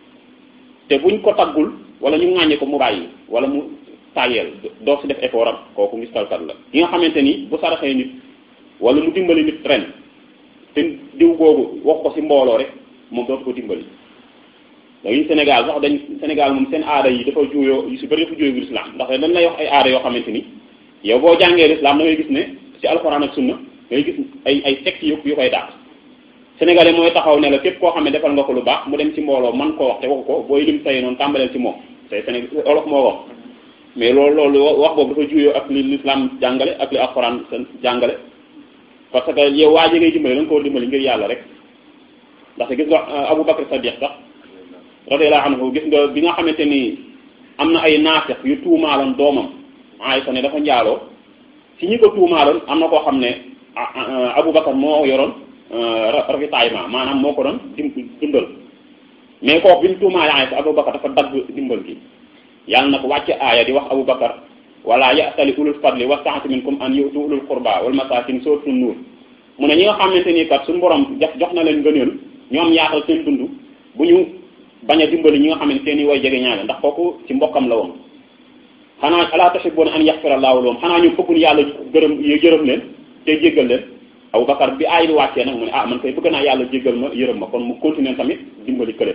A: te buñ ko taggul wala ñu ŋàññe ko mu bàyyi wala mu tàyyeel doo si def effort am kooku ngistalkat la ki nga xamante ni bu saraxee nit wala mu dimbali nit ren te diw googu wax ko ci mbooloo rek moom dootu ko dimbali dañuy Sénégal sax dañ Sénégal moom seen aada yi dafa juuyoo yu si bëri dafa juuyoo l'islam ndax dañ lay wax ay aada yoo xamante ni yow boo jàngee l'islam da ngay gis ne ci alxuraan ak sunna ngay gis ay ay textes yu yu koy dàq sénégalais mooy taxaw ne la képp koo xam ne defal nga ko lu baax mu dem ci mbooloo man koo wax te waxu ko booy lim say noonu tàmbaleel ci moom tey Sénégal olof moo wax mais loolu loolu wax boobu dafa juuyoo ak li l'islam jàngale ak li alxuraan jàngale parce que yow waa ji ngay dimbali da nga koo dimbali ngir yàlla rek ndaxte gis nga Abu Bakr Sadiq sax radiyallahu anhu gis nga bi nga xamante ni am na ay naafeq yu tuumaaloon doomam Aysa ne dafa njaaloo ci ñi ko tuumaaloon am na koo xam ne Abu Bakr moo yoroon ravitaillement maanaam moo ko doon dim dundal mais kooku bi mu tuumaale Aysa Abu Bakr dafa dagg dimbal gi yàlla na ko wàcce aaya di wax Abu Bakr wala ya'tali ulul fadli wa sa'ati minkum an yu'tu ulul qurba wal masakin suratul nuur mu ne ñi nga xamante ni kat suñu borom jox jox na leen ngëneel ñoom yaatal seen dund bu ñu bañ a dimbali ñi nga xam ne seen i way jege ñaale ndax kooku ci mbokkam la woon xanaa ala tuhibbuna an yaghfira Allahu lahum xanaa ñu bëggul yàlla gërëm yërëm leen te jéggal leen Abu Bakar bi aay bi wàccee nag mu ne ah man koy bëgg naa yàlla jéggal ma yërëm ma kon mu continuer tamit dimbali kële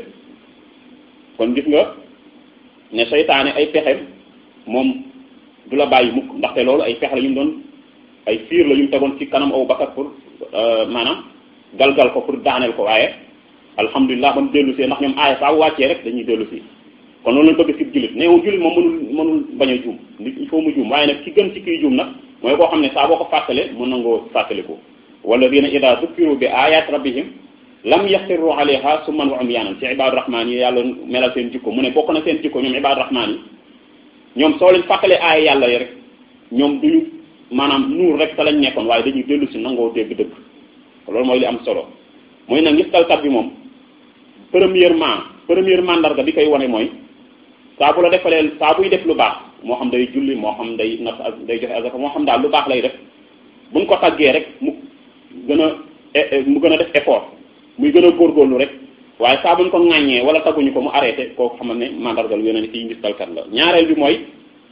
A: kon gis nga ne seytaane ay pexem moom du la bàyyi mukk ndaxte loolu ay pexe la ñu doon ay fiir la ñu tegoon ci kanam Abu Bakar pour maanaam galgal ko pour daaneel ko waaye alhamdulilah ba mu dellu see ndax ñoom aaya saa wàccee rek dañuy dellu si kon loolu lañ bëgg ci jullit neewul jullit moom mënul mënul bañ a juum nit il faut mu juum waaye nag ki gën ci kiy juum nag mooy koo xam ne saa boo ko fàttale mën nangoo fàttaliku walladina ida zukkiru bi ayat rabbihim lam yaxirru alayha summan wa umyanan ci ibadu rahman yi yàlla melal seen jikko mu ne bokk na seen jikko ñoom ibadu rahman yi ñoom soo leen fàttalee aaya yàlla yi rek ñoom duñu maanaam nuur rek sa lañ nekkoon waaye dañuy dellu si nangoo dégg dëgg loolu mooy li am solo mooy nag ngistalkat bi moom premièrement première mandarga bi koy wane mooy saa bu la defalee saa buy def lu baax moo xam day julli moo xam day nas day joxe azaka moo xam daal lu baax lay def buñ ko taggee rek mu gën a mu gën a def effort muy gën a góorgóorlu rek waaye saa buñ ko ŋàññee wala tagguñu ko mu arrêté koo xam ne mandarga lu yeneen kii ngistalkat la ñaareel bi mooy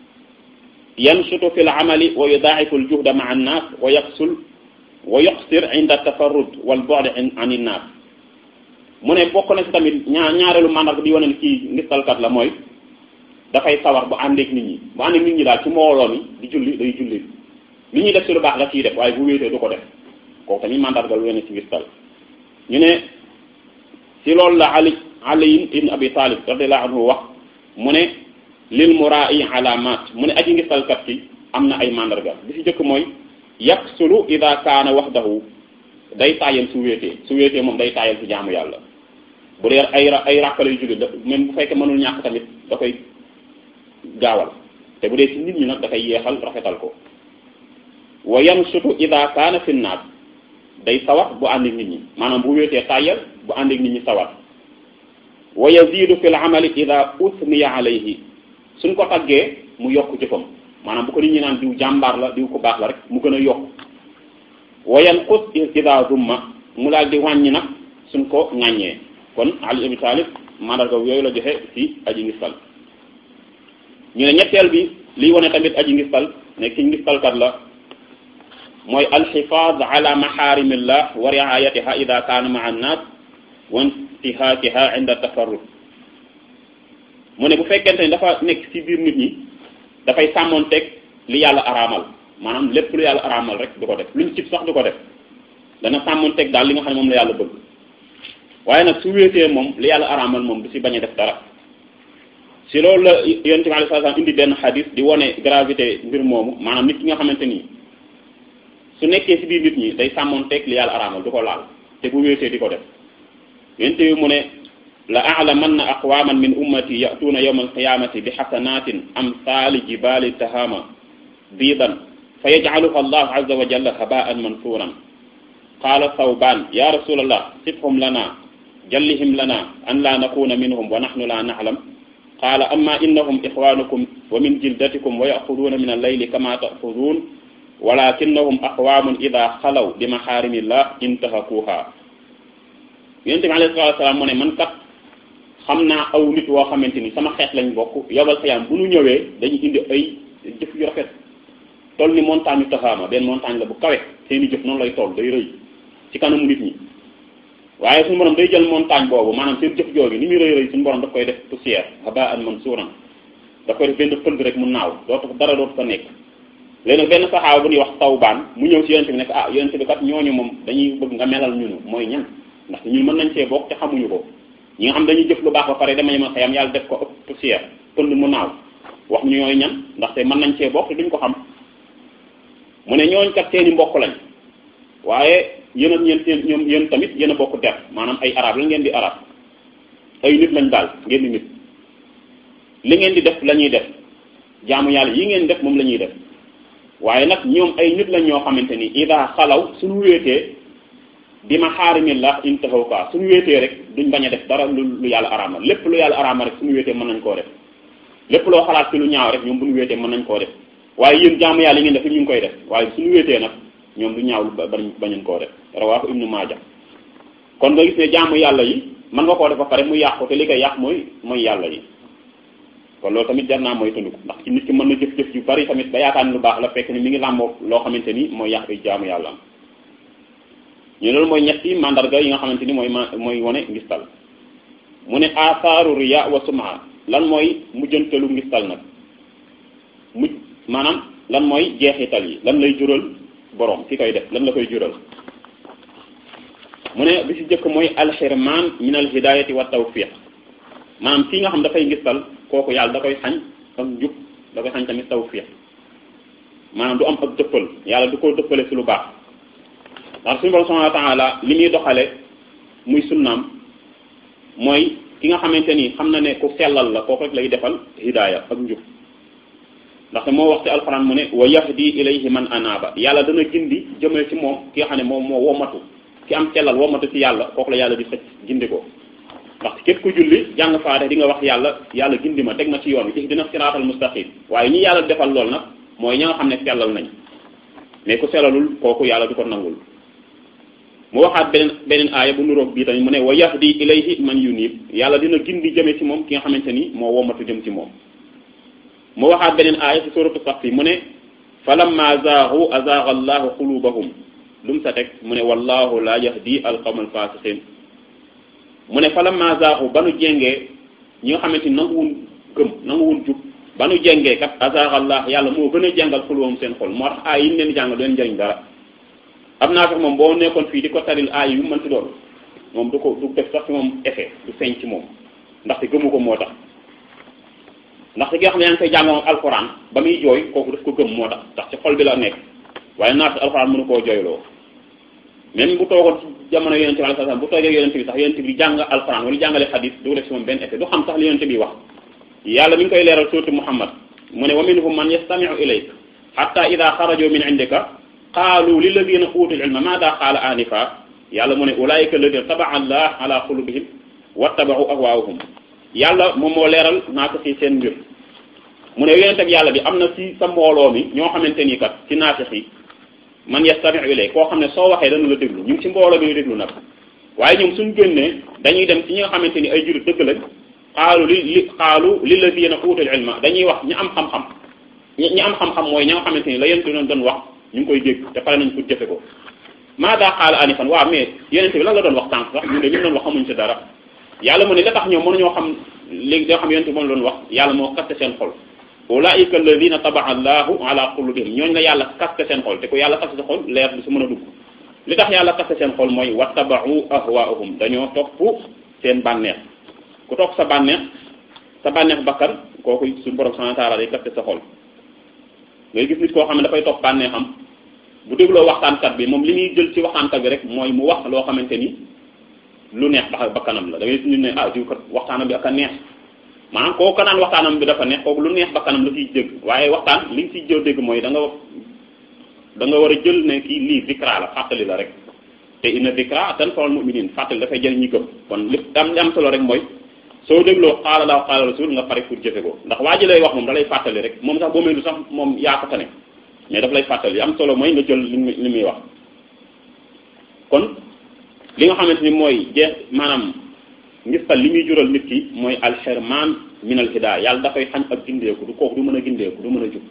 A: yansutu fi l amali wa yudaa'ifu l juhda maa annaas wa yaqsul wa yuqsir inda tafarrud wal bu'd an innaas mu ne bokk na ci tamit ñaar ñaareelu mandarga bi wane ne kii ngistalkat la mooy dafay sawar bu àndeek nit ñi bu àndeek nit ñi daal ci mbooloo mi di julli day julli li ñuy def ci lu baax la ciy def waaye bu wéetee du ko def kooku tamit mandarga lu wane ci ngistal ñu ne ci loolu la Ali Ali ibn Abi Talib radiyallahu anhu wax mu ne lil muraa'i alaamaat mu ne aji ngistalkat ki am na ay mandarga bi ci jëkk mooy yaksulu ida kaana wahdahu day taayal su wéetee su wéetee moom day taayal ci jaamu yàlla bu dee ay ay ràkkale yu julli da même bu fekkee mënul ñàkk tamit da koy gaawal te bu dee ci nit ñi nag dafay yeexal rafetal ko wa yansutu ida kaana fi naas day sawar bu ànd ak nit ñi maanaam bu wéetee taayal bu ànd ak nit ñi sawar wa yazidu fi l amali ida usniya alayhi suñ ko taggee mu yokk jëfam maanaam bu ko nit ñi naan diw jàmbaar la diw ko baax la rek mu gën a yokk wa yanqus ida dumma mu daal di wàññi nag suñ ko ŋàññee kon Ali Abi Talib mandarga yooyu la joxe ci aji ngistal ñu ne ñetteel bi liy wane tamit aji ngistal ne ki ngistalkat la mooy alxifaad ala maxaarimillah wa riayatiha ida kaana maa annaas wa intihaakiha inda tafarrud mu ne bu fekkente ni dafa nekk ci biir nit ñi dafay sàmmoonteeg li yàlla araamal maanaam lépp lu yàlla araamal rek du ko def luñ cib sax du ko def dana sàmmoonteeg daal li nga xam ne moom la yàlla bëgg waaye nag su wéetee moom li yàlla araamal moom du ci bañ a def dara si loolu la yonent bi alayhi salaam indi benn xadis di wone gravité mbir moomu maanaam nit ki nga xamante ni su nekkee ci biir nit ñi day sàmmoonteeg li yàlla araamal du ko laal te bu wéetee di ko def yonent bi mu ne la a'lamanna aqwaman min ummati ya'tuuna yawma alqiyamati bi xasanatin amsaali jibali tahama biidan fa yajcaluha allahu azza wa jalla habaan mansuuran qaala thawbaan ya rasulallah sifhum lana jallihim lana an la nakuna minhum wa nahnu la na'lam qaala amma innahum ixwanukum wa min jildatikum wa ya'xuduuna min allayli kama ta'xuduun walakinnahum aqwamun ida xalaw bi maxaarimillah intahakuha yonente bi alayhi salatu wasalaam mu ne man kat xam naa aw nit woo xamante ni sama xeet lañ bokk yobal xiyaam bu ñu ñëwee dañuy indi ay jëf yu rafet toll ni montagne yu taxaama benn montagne la bu kawe seeni jëf noonu lay toll day rëy ci kanamu nit ñi waaye suñu borom day jël montagne boobu maanaam seen jëf jooju ni muy rëy rëy suñu borom daf koy def poussière haba'an mansuuran daf koy def benn pënd rek mu naaw dootu dara dootu fa nekk léegi nag benn saxaaba bu ñuy wax tawbaan mu ñëw ci yonente bi nekk ah yonente bi kat ñooñu moom dañuy bëgg nga melal ñunu mooy ñan ndaxte ñun mën nañ cee bokk te xamuñu ko ñi nga xam dañuy jëf lu baax ba pare dama yemal xëyam yàlla def ko ëpp poussière pënd mu naaw wax ñu ñooy ñan ndaxte mën nañ cee bokk te duñ ko xam mu ne ñooñ kat seeni mbokk lañ waaye yéen ak ñeen seen ñoom yéen tamit yéen a bokk der maanaam ay arab la ngeen di arab ay nit lañ daal ngeen di nit li ngeen di def la ñuy def jaamu yàlla yi ngeen def moom la ñuy def waaye nag ñoom ay nit lañ ñoo xamante ni ida xalaw suñu wéetee bi ma xaarimillah intahaw ka suñu wéetee rek duñ bañ a def dara lu lu yàlla araamal lépp lu yàlla araamal rek suñu wéetee mën nañ koo def lépp loo xalaat ci lu ñaaw rek ñoom bu ñu wéetee mën nañ koo def waaye yéen jaamu yàlla yi ngeen def ñu ngi koy def waaye suñu wéetee nag ñoom du ñaaw lu bañ bañuñ koo def rawaahu ibnu maaja kon nga gis ne jaamu yàlla yi mën nga koo def ba pare mu yàqu te li koy yàq mooy mooy yàlla yi kon loolu tamit jar naa mooy tundu ndax ci nit ki mën na jëf-jëf yu bari tamit ba yaakaar ni lu baax la fekk ni mi ngi làmboo loo xamante ni mooy yàq ay jaamu yàlla am ñu loolu mooy ñetti mandarga yi nga xamante ni mooy ma mooy wane ngistal mu ne asaaru riya wa suma lan mooy mujjantalu ngistal nag mujj maanaam lan mooy jeexital yi lan lay jural borom ki koy def lan la koy jural mu ne bi si jëkk mooy alxirman min al hidayati wa tawfiq maanaam kii nga xam dafay ngistal kooku yàlla da koy xañ ak njub da koy xañ tamit tawfiq maanaam du am ak dëppal yàlla du ko dëppale si lu baax ndax suñu borom subhanahu wa taala li muy doxale muy sunnaam mooy ki nga xamante ni xam na ne ku sellal la kooku rek lay defal hidaaya ak njub ndaxte moo wax ci alxuraan mu ne wa yahdi ilayhi man anaaba yàlla dana gindi jëmale ci moom ki nga xam ne moom moo womatu ki am sellal womatu ci yàlla kooku la yàlla di xëcc gindi ko ndax képp ku julli jàng faate di nga wax yàlla yàlla gindi ma teg ma ci yoon wi ihdina siraatal mustaqim waaye ñi yàlla defal lool nag mooy ña nga xam ne sellal nañ mais ku sellalul kooku yàlla du ko nangul mu waxaat beneen beneen aaya bu nuroog bii tamit mu ne wa yahdi ilayhi man yunib yàlla dina gindi jëme ci moom ki nga xamante ni moo womatu jëm ci moom mu waxaat beneen aaya ci suratu sax mu ne falamma zaaxu azaaxa allahu qulubahum lu mu sa teg mu ne wallahu la yahdi alqawma alfasiqin mu ne falamma zaaxu ba nu jengee ñi nga xamante ni nanguwun gëm nanguwun jub ba nu jengee kat azaaxa allah yàlla moo gën a jàngal xulubahum seen xol moo tax aay yi ñu leen jàngal du leen njëriñ dara am naa sax moom boo nekkoon fii di ko taril aay yu mënti doon moom du ko du def sax ci moom effet du feeñ ci moom ndaxte gëmu ko moo tax ndaxte ki nga xam ne yaa ngi koy jàng moom alxuraan ba muy jooy kooku daf ko gëm moo tax ndax ci xol bi la nekk waaye naat alxuraan mënu koo jooyloo même bu toogoon ci jamono yonente bi alayhi salaam bu toogee yonente bi sax yonente bi jàng alxuraan wala jàngale xadis du def ci moom benn effet du xam sax li yonente bi wax yàlla mi ngi koy leeral surtout Muhammad mu ne wa minhum man yastami'u ilayk hatta ida xaraju min indika qaalu lilladina utul ilma maada qaala anifa yàlla mu ne ulaayika alladina tabaa allah ala qulubihim wattabau ahwaahum yàlla moom moo leeral naa ko ci seen mbir mu ne yonent ak yàlla bi am na ci sa mbooloo mi ñoo xamante ni kat ci naafix yi man yastami'u ilay koo xam ne soo waxee dana la déglu ñu ngi ci mbooloo bi ñu déglu nag waaye ñoom suñ génnee dañuy dem ci ñi nga xamante ni ay jurit dëgg lañ xaalu li li xaalu lilladina utul ilma dañuy wax ñi am xam-xam ñi am xam-xam mooy ñi nga xamante ni la yéen doon doon wax ñu ngi koy dégg te pare nañ pour jëfe ko maada xaala anifan waaw mais yeneen bi lan la doon wax tànk sax ñun de ñu doon wax xamuñ ci dara yàlla mu ne la tax ñoom mënuñoo xam léegi doo xam yeneen bi moom la doon wax yàlla moo kaste seen xol ulaika alladina tabaa allahu ala qulubihim ñooñu la yàlla kaste seen xol te ko yàlla kaste sa xol leer du su mën a dugg li tax yàlla kaste seen xol mooy wattabau ahwaahum dañoo topp seen bànneex ku topp sa bànneex sa bànneex bakkan kooku suñu borom subhanahu wa ta'ala day kaste sa xol ngay gis nit koo xam ne dafay topp bànneexam bu dégloo waxtaankat bi moom li muy jël ci waxtaankat bi rek mooy mu wax loo xamante ni lu neex ba bakkanam la da ngay gis nit ne ah diw kat waxtaanam bi ak a neex maanaam kooku ka naan waxtaanam bi dafa neex kooku lu neex bakkanam la ciy dégg waaye waxtaan li nga ciy jël dégg mooy da nga da nga war a jël ne kii lii dikra la fàttali la rek te inna dikra tanfa'ul mu'minin fàttali dafay jël ñi gëm kon li am li am solo rek mooy soo dégloo qaala Allahu qaala rasul nga pare pour jëfe ko ndax waa ji lay wax moom da lay fàttali rek moom sax boo mel du sax moom yaa ko tane mais daf lay fàttali li am solo mooy nga jël li muy li muy wax kon li nga xamante ni mooy jeex maanaam ngistal li muy jural nit ki mooy alxerman min al hidaaya yàlla dafay xañ ak gindeeku du kooku du mën a gindeeku du mën a jub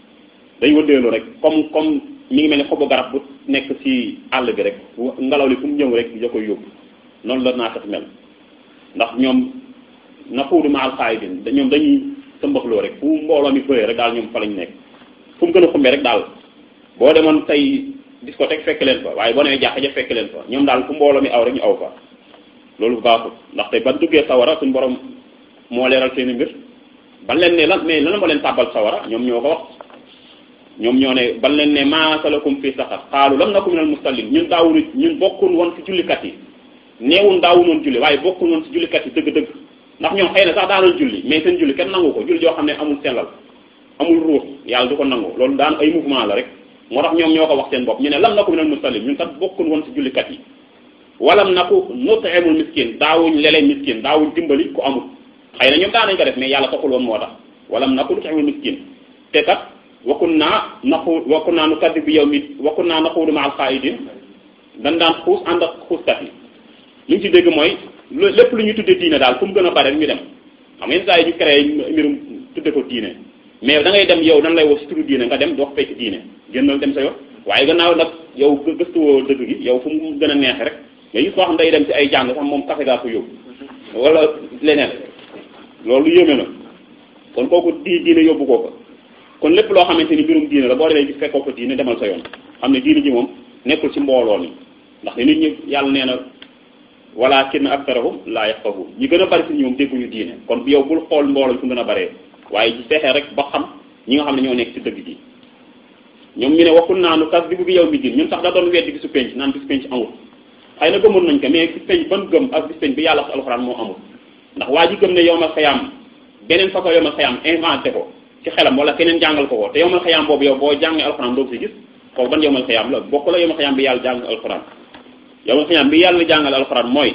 A: day wëndeelu rek comme comme mi ngi mel ni xobu garab bu nekk ci àll bi rek ngelaw li fu mu ñëw rek da koy yóbbu noonu la naa mel ndax ñoom naquudu ma alxaayidin ñoom dañuy sëmbaxloo rek fu mbooloo mi bëree rek daal ñoom fa lañ nekk fu mu gën a xumbee rek daal boo demoon tey discothèque fekk leen fa waaye boo demee jàkka ja fekk leen fa ñoom daal fu mbooloo mi aw rek ñu aw fa loolu baaxul ndaxte ban duggee sawara suñu borom moo leeral seen i mbir ban leen ne lan mais lan moo leen tàbbal sawara ñoom ñoo ko wax ñoom ñoo ne ban leen ne maa salakum fii saqar xaalu lam naku minal musallin ñun daawunu ñun bokkun woon ci jullikat yi neewun daawun woon julli waaye bokkun woon ci jullikat yi dëgg-dëgg ndax ñoom xëy na sax daanoon julli mais seen julli kenn nangu ko julli joo xam ne amul sellal amul ruux yàlla du ko nangu loolu daan ay mouvement la rek moo tax ñoom ñoo ko wax seen bopp ñu ne lam naku minal musallin ñun kat bokkun woon ci jullikat yi walam naku nut'imul miskin daawuñ leleen miskin daawuñ dimbali ku amul xëy na ñoom daan nañ ko def mais yàlla taxul woon moo tax walam naku nut'imul miskin te kat wakun naa naqu wakun naa nu kaddi bi yow mi wakun naa naquudu ma al xaayidin dañ daan xuus ànd ak xuuskat yi li ñu ci dégg mooy lépp lu ñu tudde diine daal fu mu gën a bare ñu dem xam ngeen saa yi ñu créé mbirum tudde ko diine mais da ngay dem yow dañ lay woo si turu diine nga dem doo fekk diine génnal dem sa yoon waaye gannaaw nag yow gëstuwoo dëgg gi yow fu mu gën a neexe rek nga gis koo xam day dem ci ay jàng sax moom café gaa ko yóbbu wala leneen loolu yéeme na kon kooku di diine yóbbu koo ko kon lépp loo xamante ni mbirum diine la boo demee gis fekkoo ko diine demal sa yoon xam ne diine ji moom nekkul ci mbooloo mi ndax nit ñi yàlla nee na walakin aktarahum laa yafqahu ñi gën a bari ci ñoom dégguñu diine kon yow bul xool mbooloo fu gën a baree waaye ci fexee rek ba xam ñi nga xam ne ñoo nekk ci dëgg ji ñoom ñu ne waxul naa nu kas dibu bi yow mi din ñun sax da doon weddi bisu penc naan bisu penc amul xëy na gëmoon nañ ko mais bisu penc ban gëm ak bisu penc bi yàlla wax alxuraan moo amul ndax waa ji gëm ne yowmal xayaam beneen façon yowmal xayaam inventé ko ci xelam wala keneen jàngal ko ko te yowmal xayaam boobu yow boo jàngee alxuraan doo si gis kooku ban yowmal xayaam la bokk la yowmal xayaam bi yàlla jàng alxuraan yowmal xayaam bi yàlla jàngal alxuraan mooy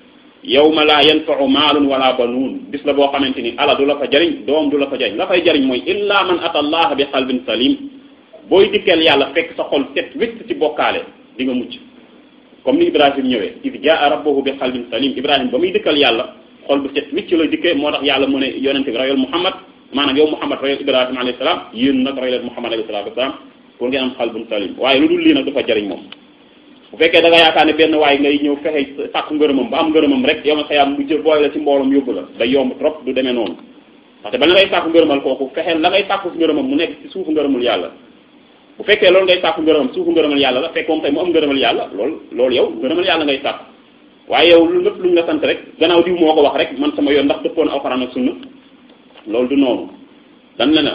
A: yawma laa yanfa'u maalun wala banuun bis la boo xamante ni ala du la fa jariñ doom du la fa jariñ la fay jariñ mooy illa man ata allah bi qalbin salim booy dikkeel yàlla fekk sa xol set wécc ci bokkaale di nga mucc comme ni ibrahim ñëwee id jaa rabbahu bi qalbin salim ibrahim ba muy dikkal yàlla xol bu set wécc la dikkee moo tax yàlla mu ne yonente bi royal muhammad maanaam yow muhammad royal ibrahim alayhi salaam yéen nag royal muhammad alayhi salatu wasalaam pour ngeen am qalbun salim waaye lu dul lii nag du fa jariñ moom bu fekkee da nga yaakaar ne benn waay ngay ñëw fexe sàkku ngërëmam ba am ngërëmam rek yow ma xayaam mu jël booy la ci mbooloom yóbbu la day yomb trop du demee noonu ndaxte ba la ngay sàkku ngërëmal kooku fexeel la ngay sàkku si ngërëmam mu nekk ci suufu ngërëmul yàlla bu fekkee loolu ngay sàkku ngërëmam suufu ngërëmal yàlla la fekk moom tey mu am ngërëmal yàlla loolu loolu yow ngërëmal yàlla ngay sàkku waaye yow lu lépp lu ñu la sant rek gannaaw diw moo ko wax rek man sama yoon ndax dëppoon alxuraan ak sunna loolu du noonu dan la na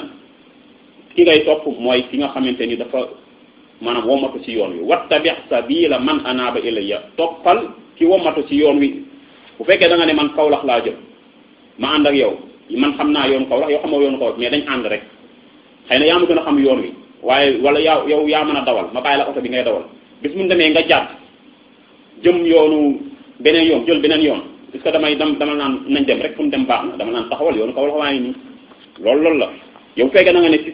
A: ki ngay topp mooy ki nga xamante ni dafa maanaam womatu ci yoon wi wattabi sabila man anaaba ilayya toppal ki womatu ci yoon wi bu fekkee da nga ne man kawlax laa jëm ma ànd ak yow man xam naa yoon kawlax yow xamoo yoon kawlax mais dañ ànd rek xëy na yaa ma gën a xam yoon wi waaye wala yaa yow yaa mën a dawal ma bàyyi la oto bi ngay dawal bis mu demee nga jàdd jëm yoonu beneen yoon jël beneen yoon est-ce que damay dam dama naan nañ dem rek fu mu dem baax na dama naan taxawal yoonu kawlax waa ngi nii loolu loolu la yow fekkee da nga ne ci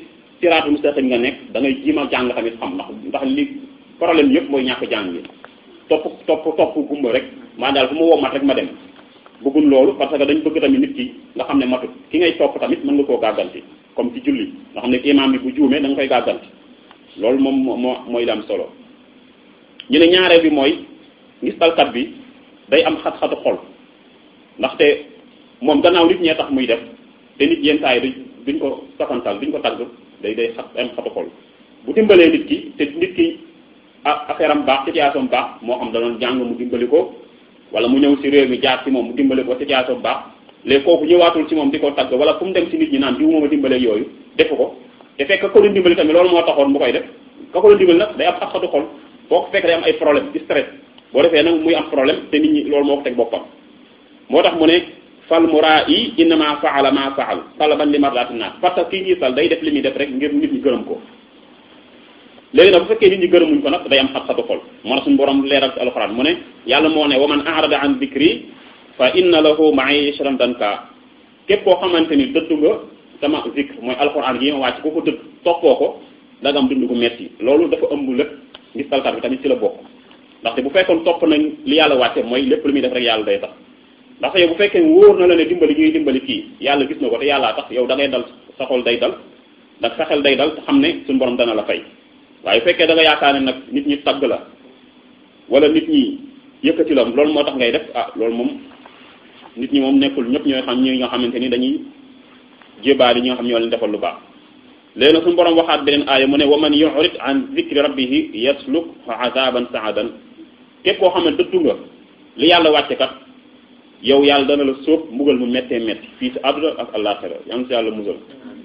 A: siraatul mustaqim nga nekk da ngay jima jàng tamit xam ndax ndax li problème yëpp mooy ñàkk jàng bi topp topp topp gumba rek maa daal fu ma woo mat rek ma dem bëggun loolu parce que dañ bëgg tamit nit ki nga xam ne matut ki ngay topp tamit mën nga koo gàgganti comme ci julli nga xam ne imam bi bu juumee da nga koy gàgganti loolu moom moo mooy am solo ñu ne ñaareel bi mooy ngistalkat bi day am xat-xatu xol ndaxte moom gannaaw nit ñee tax muy def te nit yenn saa yi duñ ko safantal duñ ko tagg day day xat am xatu xol bu dimbalee nit ki te nit ki affaire am baax situation baax moo xam da doon jàng mu dimbali ko wala mu ñëw si réew mi jaar ci moom mu dimbali ko situation baax léegi kooku ñëwaatul ci moom di ko tagg wala fu mu dem si nit ñi naan diw mooma dimbalee yooyu defu ko te fekk ka ko doon dimbali tamit loolu moo taxoon mu koy def ka ko doon dimbali nag day am xat-xatu xol foo ko fekk day am ay problème di stress boo defee nag muy am problème te nit ñi loolu moo ko teg boppam moo tax mu ne fal muraa'i innama faala ma faal talaban li mardati naas parce que kii ñuy sal day def li muy def rek ngir nit ñi gërëm ko léegi nag bu fekkee nit ñi gërëmuñ ko nag day am xat-xatu xol moo tax suñu borom leeral ci alxuraan mu ne yàlla moo ne wa man arada an dikri fa inna lahu ma'ishatan danka képp koo xamante ni dëddu nga sama zikr mooy alxuraan yi ma wàcc ko ko dëdd toppoo ko da nga am dund gu metti loolu dafa ëmb lépp ngis talkat bi tamit ci la bokk ndaxte bu fekkoon topp nañ li yàlla wàcce mooy lépp lu muy def rek yàlla day tax ndaxte yow bu fekkee wóor na la ne dimbali ñuy dimbali kii yàlla gis na ko te yàllaa tax yow da ngay dal sa xol day dal ndax sa xel day dal te xam ne suñu borom dana la fay waaye bu fekkee da nga yaakaar ne nag nit ñi tagg la wala nit ñi yëkkati la loolu moo tax ngay def ah loolu moom nit ñi moom nekkul ñëpp ñooy xam ñi nga xamante ni dañuy jébaali ñi nga xam ñoo leen defal lu baax léegi nag suñu borom waxaat beneen aaya mu ne wa man yurid an zikri rabbihi yasluk azaban saadan képp koo xam ne dëddu nga li yàlla wàcce kat yow yàlla dana la sóob mbugal mu méttee métti fii si àdduna ak àllaaxira yaa ngi si yàlla musal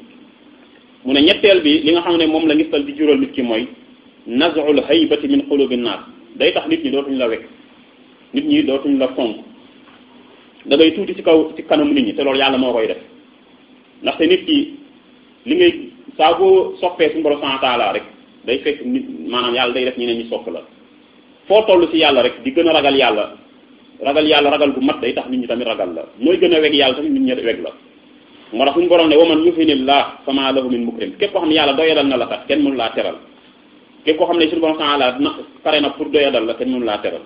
A: mu ne ñetteel bi li nga xam ne moom la ngistal di jural nit ki mooy nazul haybati min qulubi naas day tax nit ñi dootuñ la wekk nit ñi dootuñ la fonk da ngay tuuti ci kaw ci kanamu nit ñi te loolu yàlla moo koy def ndaxte nit ki li ngay saa boo soppee suñu borom subhanahu wa taala rek day fekk nit maanaam yàlla day def ñeneen ñi sopp la foo toll ci yàlla rek di gën a ragal yàlla ragal yàlla ragal gu mat day tax nit ñi tamit ragal la mooy gën a weg yàlla tamit nit ñi weg la moo tax suñu borom ne waman yuhinillah fama lahu min mukrim képp koo xam ne yàlla doyadal na la kat kenn mënu laa teral képp koo xam ne suñu borom subhanahu wa taala na pare na pour doyadal la kenn mënu laa teral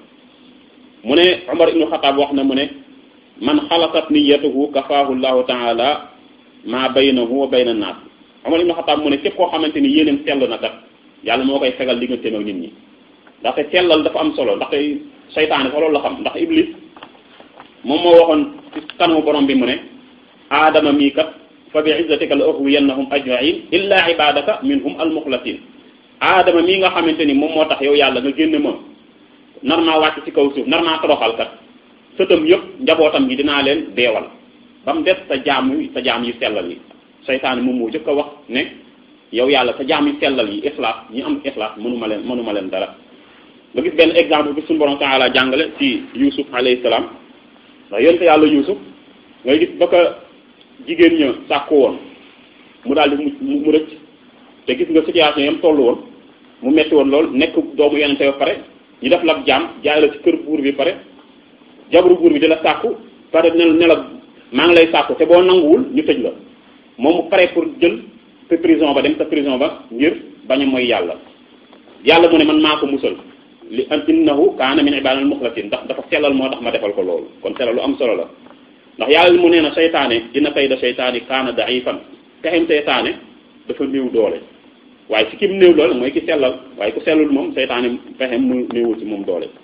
A: mu ne Umar ibnu Xataab wax na mu ne man xalasat niyatuhu kafaahu llahu taala ma baynahu wa bayna naas Umar ibnu Xataab mu ne képp koo xamante ni yéeneem sell na kat yàlla moo koy fegal digganteem ak nit ñi ndaxte sellal dafa am solo ndaxte seytaane fa loolu la xam ndax iblis moom moo waxoon ci kanamu borom bi mu ne aadama mii kat fa bi izzatika la ughwiyannahum ajma'in illa ibadaka minhum almuxlasin aadama mii nga xamante ni moom moo tax yow yàlla nga génne ma nar naa wàcc ci kaw suuf nar naa toroxal kat sëtam yëpp njabootam gi dinaa leen deewal ba mu des sa jaam yi sa jaam yi sellal yi seytaane moom moo jëkk a wax ne yow yàlla sa jaam yi sellal yi ixlaas ñi am ixlaas mënuma leen mënuma leen dara nga gis benn exemple bi suñu borom taala jàngale ci yusuf alayhi salaam ndax yonte yàlla yusuf ngay gis ba ko jigéen ña sàkku woon mu daal di mu mu rëcc te gis nga situation yam toll woon mu metti woon lool nekk doomu yonente ba pare ñu def la jaam jaay la ci kër buur bi pare jabaru buur bi di la sàkku pare ne ne la maa ngi lay sàkku te boo nanguwul ñu tëj la moom mu pare pour jël sa prison ba dem sa prison ba ngir bañ a mooy yàlla yàlla mu ne man maa ko musal li an innahu kaana min ibadina al-mukhlasin ndax dafa sellal moo tax ma defal ko loolu kon sellal lu am solo la ndax yàlla mu nee na seytaane dina kayda seytaani kaana da'ifan pexem seytaane dafa néew doole waaye si kim néew doole mooy ki sellal waaye ku sellul moom seytaane pexem mu néewul ci moom doole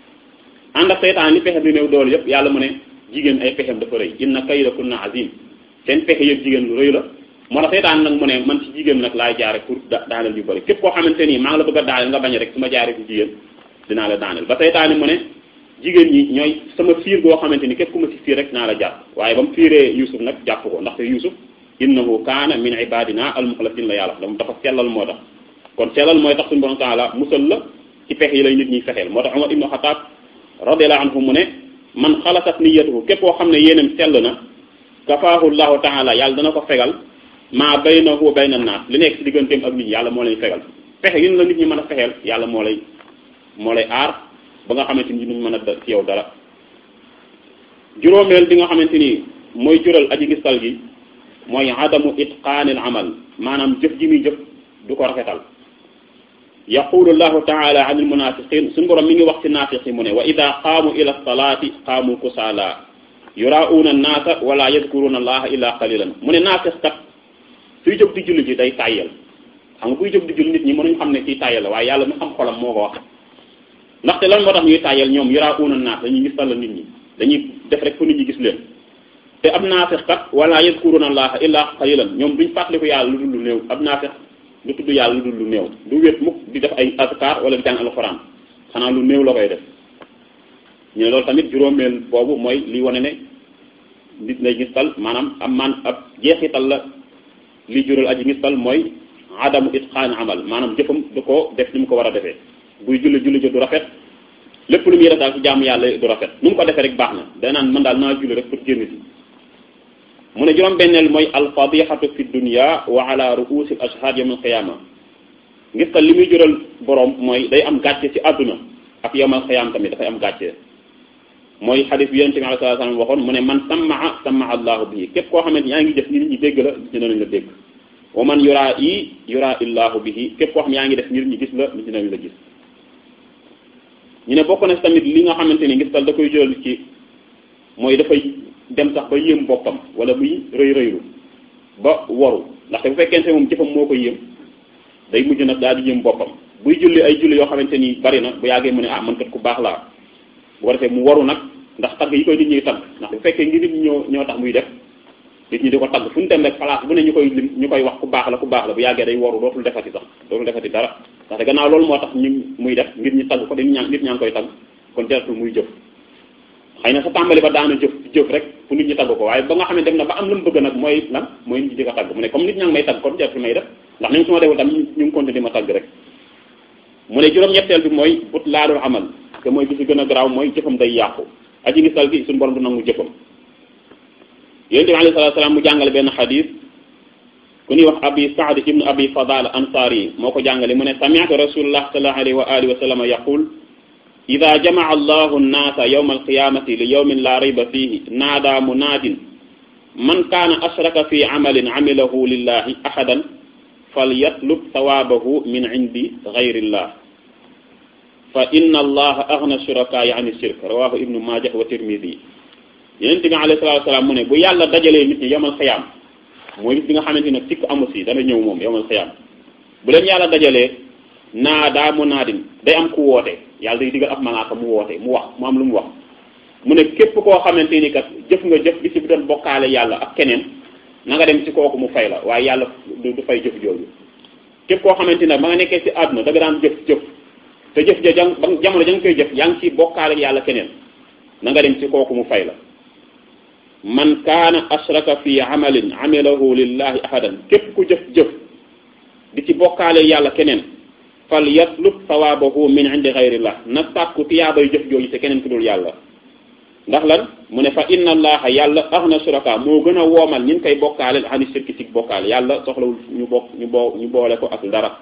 A: ànd ak seytaane li pexem di néew doole yëpp yàlla mu ne jigéen ay pexem dafa rëy inna kaydakunna azim seen pexe yëpp jigéen lu rëy la moo tax seytaane nag mu ne man ci jigéen nag laay jaare pour daaneel yu bëri képp koo xamante nii maa ngi la bëgg a daaneel nga bañ rek su ma jaaree ci jigéen dinaa la daaneel ba seytaane mu ne jigéen ñi ñooy sama fiir goo xamante ni képp ku ma si fiir rek naa la jàpp waaye ba mu fiiree Yusuf nag jàpp ko ndaxte Yusuf innahu kaana min ibadina almuxlasin la yàlla dama dafa sellal moo tax kon sellal mooy tax suñu borom taala musal la ci pexe yi lay nit ñi fexeel moo tax Umar ibnu Xataab radiyallahu anhu mu ne man xalasat niyatuhu képp koo xam ne yéenam sell na kafaahu llahu taala yàlla dana ko fegal maa baynahu wa bayna naas li nekk ci digganteem ak nit ñi yàlla moo lay fegal fexe yin la nit ñi mën a fexeel yàlla moo lay moo lay aar ba nga xamante ni duñ mën a ci yow dara juróomeel bi nga xamante ni mooy jural aji gistal gi mooy adamu itqaanil amal maanaam jëf ji muy jëf du ko rafetal yaqulu llahu taala an almunafiqin suñu borom mi ngi wax ci naafiq yi mu ne wa ida qaamu ila salaati qaamu kusaala yuraa'uuna annaasa wala yadkuruuna allaha illa qalilan mu ne naafiq kat suy jóg di julli ji day tàyyel xam nga buy jóg di julli nit ñi mënuñ xam ne kii tàyyel la waaye yàlla mi xam xolam moo ko wax ndaxte lan moo tax ñuy tàyyel ñoom yuraa'uuna annaas dañuy gis la nit ñi dañuy def rek fu nit ñi gis leen te ab naafiq kat wala yadkuruuna allaha illa qalilan ñoom duñ fàttaliku yàlla lu dul lu néew ab naafiq du tudd yàlla lu dul lu néew du wét mukk di def ay azkar wala di jàng alxuraan xanaa lu néew la koy def ñu ne loolu tamit juróomeel boobu mooy li wane ne nit lay gistal maanaam am man ab jeexital la li jural aji gistal mooy adamu itqaan amal maanaam jëfam du ko def ni mu ko war a defee buy julli julli jo du rafet lépp lu muy def daal ci jaamu yàlla du rafet nu mu ko defee rek baax na day naan man daal naa julli rek pour génn si mu ne juróom benneel mooy alfadixatu fi dunia wa ala ruusi al ashhad yawm al qiyama ngis tal li muy jural borom mooy day am gàcce ci àdduna ak yawm al qiyama tamit dafay am gàcce mooy xadis bi yonente bi alei salatu salaam waxoon mu ne man sammaa sammaa allahu bihi képp koo xamante yaa ngi def nit ñi dégg la nit ñi danañ la dégg wa man yuraa i yuraa illahu bihi képp koo xam yaa ngi def nit ñi gis la nit ñi danañ la gis ñu ne bokk na tamit li nga xamante ni ngis tal da koy jural ci mooy dafay dem sax ba yéem boppam wala muy rëy rëylu ba waru ndaxte bu fekkente moom jëfam moo ko yéem day mujj nag daal di yéem boppam buy julli ay julli yoo xamante ni bari na bu yàggee mu ne ah man kat ku baax laa bu ko defee mu waru nag ndax tagg yi koy nit ñuy tagg ndax bu fekkee ngi nit ñi ñoo ñoo tax muy def nit ñi di ko tagg fu ñu dem rek place bu ne ñu koy lim ñu koy wax ku baax la ku baax la bu yàggee day waru dootul defati sax dootul defati dara ndaxte gannaaw loolu moo tax ñu muy def ngir ñu tagg ko dañu ñaan nit ñaa ngi koy tagg kon jaratul muy jëf xëy na sa tàmbali ba daana jëf jëf rek fu nit ñi tagg ko waaye ba nga xam ne dem na ba am lu mu bëgg nag mooy lan mooy nit ñi di ko tagg mu ne comme nit ñaa ngi may tagg kon jaratul may def ndax ni su ma deful tam ñu ngi continuer di ma tagg rek mu ne juróom-ñetteel bi mooy but laadul amal te mooy bi si gën a garaaw mooy jëfam day yàqu aji ngistal gi suñu borom du nangu jëfam yonente bi alayhi salatu salaam mu jàngale benn xadis ku ñuy wax abi saad ibnu abi fadal ansari moo ko jàngale mu ne sami'tu rasulullah sallallahu alayhi wa alihi wa sallam yaqul ida jamaca allahu nnaasa yawma alqiyamati li yawmin la rayba fihi naada munaadin man kaana ashraka fi camalin camilahu lillahi ahadan falyatlub thawaabahu min cindi gayrillah fa inna allaha agna shurakaai an shirk rawahu ibnu majah wa tirmidi yonente bi alayhi salatu wasalaam mu ne bu yàlla dajalee nit ñi yawmal qiyaam mooy bis bi nga xamante ne sikk amu si dana ñëw moom yawmal qiyaam bu leen yàlla dajalee naadaa munaadin day am ku woote yàlla day digal ab malaaka mu woote mu wax mu am lu mu wax mu ne képp koo xamante ni kat jëf nga jëf bi si bi doon bokkaale yàlla ak keneen na nga dem ci kooku mu fay la waaye yàlla du fay jëf jooju képp koo xamante ne ba nga nekkee ci àdduna da nga daan jëf jëf te jëf ja jang ba jamono ja nga koy jëf yaa ngi ci bokkaale yàlla keneen na nga dem ci kooku mu fay la man kaana ashraka fi amalin amilahu lillahi ahadan képp ku jëf-jëf di ci bokkaale yàlla keneen fal yatlub sawaabahu min indi xayrillah na sàkku tiyaabay jëf jooju te keneen ku dul yàlla ndax lan mu ne fa inna allaha yàlla aghna shuraka moo gën a woomal ñin koy bokkaale ani shirki ci bokkaale yàlla soxlawul ñu bokk ñu boo ñu boole ko ak dara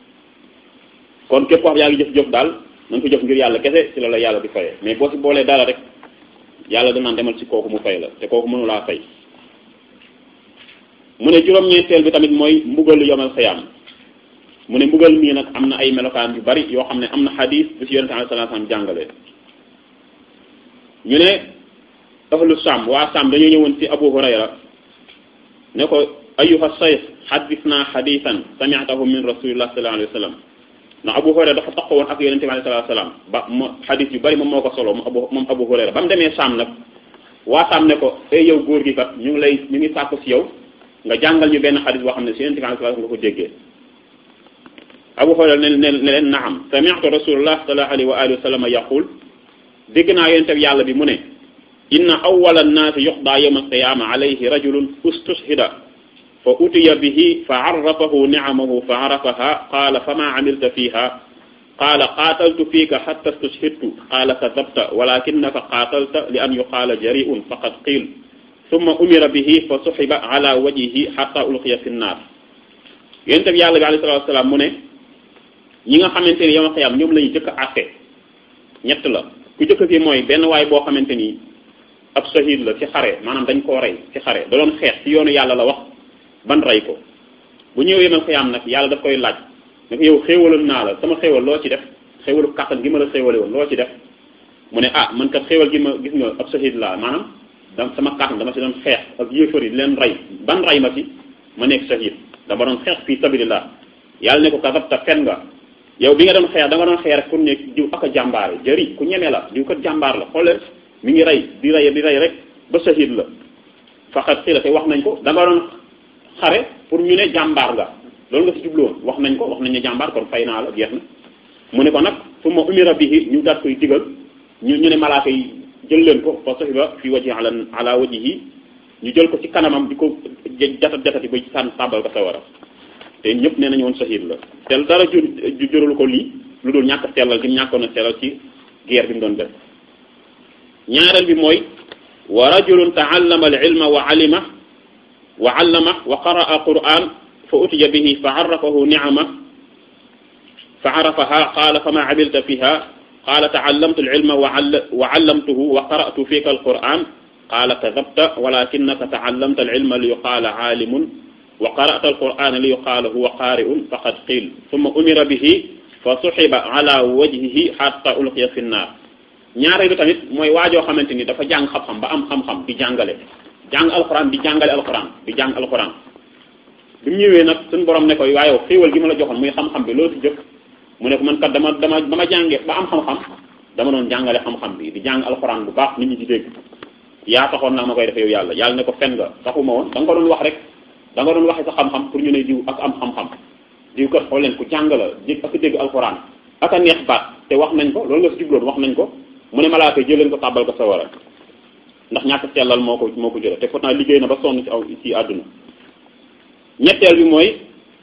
A: kon képp wax yaa ngi jëf-jëf daal na nga ko jëf ngir yàlla kese ci la la yàlla di fayee mais boo si boolee dara rek yàlla danaan demal ci kooku mu fay la te kooku mënu laa fay mu ne juróom-ñeenteel bi tamit mooy mbugalu yomal xiyaam mu ne mbugal mii nag am na ay melokaan yu bari yoo xam ne am na xadis bu si yonente sallallahu alayhi wasallam jàngale ñu ne ahlu Saam waa Saam dañoo ñëwoon ci Abu Hurayra ne ko ayyuha shaykh xaddisna xadisan sami'tahu min rasulillah sallallahu alayhi wasallam ndax Abu Hurayra dafa taxaw woon ak yonente bi sallallahu alayhi wasallam ba mo xadis yu bari moom moo ko solo moom Abu moom Abu Hurayra ba mu demee Saam nag waa Saam ne ko ay yow góor gi kat ñu ngi lay ñu ngi sàkku si yow nga jàngal ñu benn xadis boo xam ne si yonente bi sallallahu alayhi wasallam nga ko déggee Abu Hurayra ne ne ne leen naam sami'tu rasulullah sallallahu alayhi wa alihi wa sallam yaqul dégg naa yonente bi yàlla bi mu ne inna awwala annaasi yuqdaa yawma alqiyaama alayhi rajulun ustushhida fa utiya bihi fa arrafahu ni'amahu fa arafaha qaala fama amilta fiha qaala qaataltu fiika hatta stushhidtu qaala kadabta walakinaka qaatalta li an yuqaala jari'un faqad qiil thumma umira bihi fa suhiba ala wajhihi hatta ulqiya fi nnaar yonente bi yàlla bi alayhi salaatu wa salaam mu ne ñi nga xamante ni yawma qiyaama ñoom la ñu jëkk a àtte ñett la ku jëkk ki mooy benn waay boo xamante ni ab shahid la ci xare maanaam dañ koo rey ci xare da doon xeex ci yoonu yàlla la wax ban rey ko bu ñëwee man xiyaam nag yàlla daf koy laaj ne ko yow xéewaloon naa la sama xéewal loo ci def xéewalu kàttan gi ma la xéewale woon loo ci def mu ne ah man kat xéewal gi ma gis nga ab shahid laa maanaam da sama kàttan dama si doon xeex ak yéefar yi di leen rey ban rey ma ci ma nekk shahid dama doon xeex fii sabilillah yàlla ne ko kasabta fen nga yow bi nga doon xeex da nga doon xeex rek pour ne diw ak a jàmbaare jëri ku ñeme la diw kat jàmbaar la xoolal mi ngi rey di rey di rey rek ba shahid la faqat xila te wax nañ ko da nga doon xare pour ñu ne jàmbaar nga loolu nga si jubloon wax nañ ko wax nañ ne jàmbaar kon fay naa la jeex na mu ne ko nag fu ma umira bihi ñu daat koy digal ñu ñu ne malaaka yi jël leen ko fa sahiba fi waji ala ala wajihi ñu jël ko ci kanamam di ko jatat jatati ba sànn tàbbal ko sawara te ñëpp nee nañu woon shahid la te dara jur juralu ko lii lu dul ñàkk sellal gi mu ñàkkoon a sellal ci guerre bi mu doon def ñaareel bi mooy wa rajulun taallama al ilma wa alima wa allama wa qaraa quran fa utiya bihi fa arrafahu niama fa arafaha qaala fama amilta fiha qaala taallamtu alilma wa allamtuhu wa qara'tu fika alquran qaala kadabta walakinaka taallamta alilma li yuqaala aalimun wa qara'ta alqur'ana li yuqaala huwa qaari'un faqad qiil summa umira bihi fa suxiba ala wajhihi hatta ulqiya fi nnaar ñaareelu tamit mooy waajoo xamante ni dafa jàng xam-xam ba am xam-xam di jàngale jàng alquran di jàngale alquran di jàng alquran bi mu ñëwee nag suñu borom ne ko waaye xéewal gi ma la joxoon muy xam-xam bi loolu si jëf mu ne ko man kat dama dama ba ma jàngee ba am xam-xam dama doon jàngale xam-xam bi di jàng alxuraan bu baax nit ñi di dégg yaa taxoon naa ma koy def yow yàlla yàlla ne ko fen nga taxuma woon da nga ko doon wax rek da nga doon waxe sa xam-xam pour ñu ne diw ak am xam-xam diw kat xool leen ku jàng la dégg ak dégg alxuraan ak a neex baat te wax nañ ko loolu nga si jubloon wax nañ ko mu ne malaaka jël leen ko tàbbal ko sa wara ndax ñàkk sellal moo ko moo ko jële te pourtant liggéey na ba sonn ci aw ci àdduna ñetteel bi mooy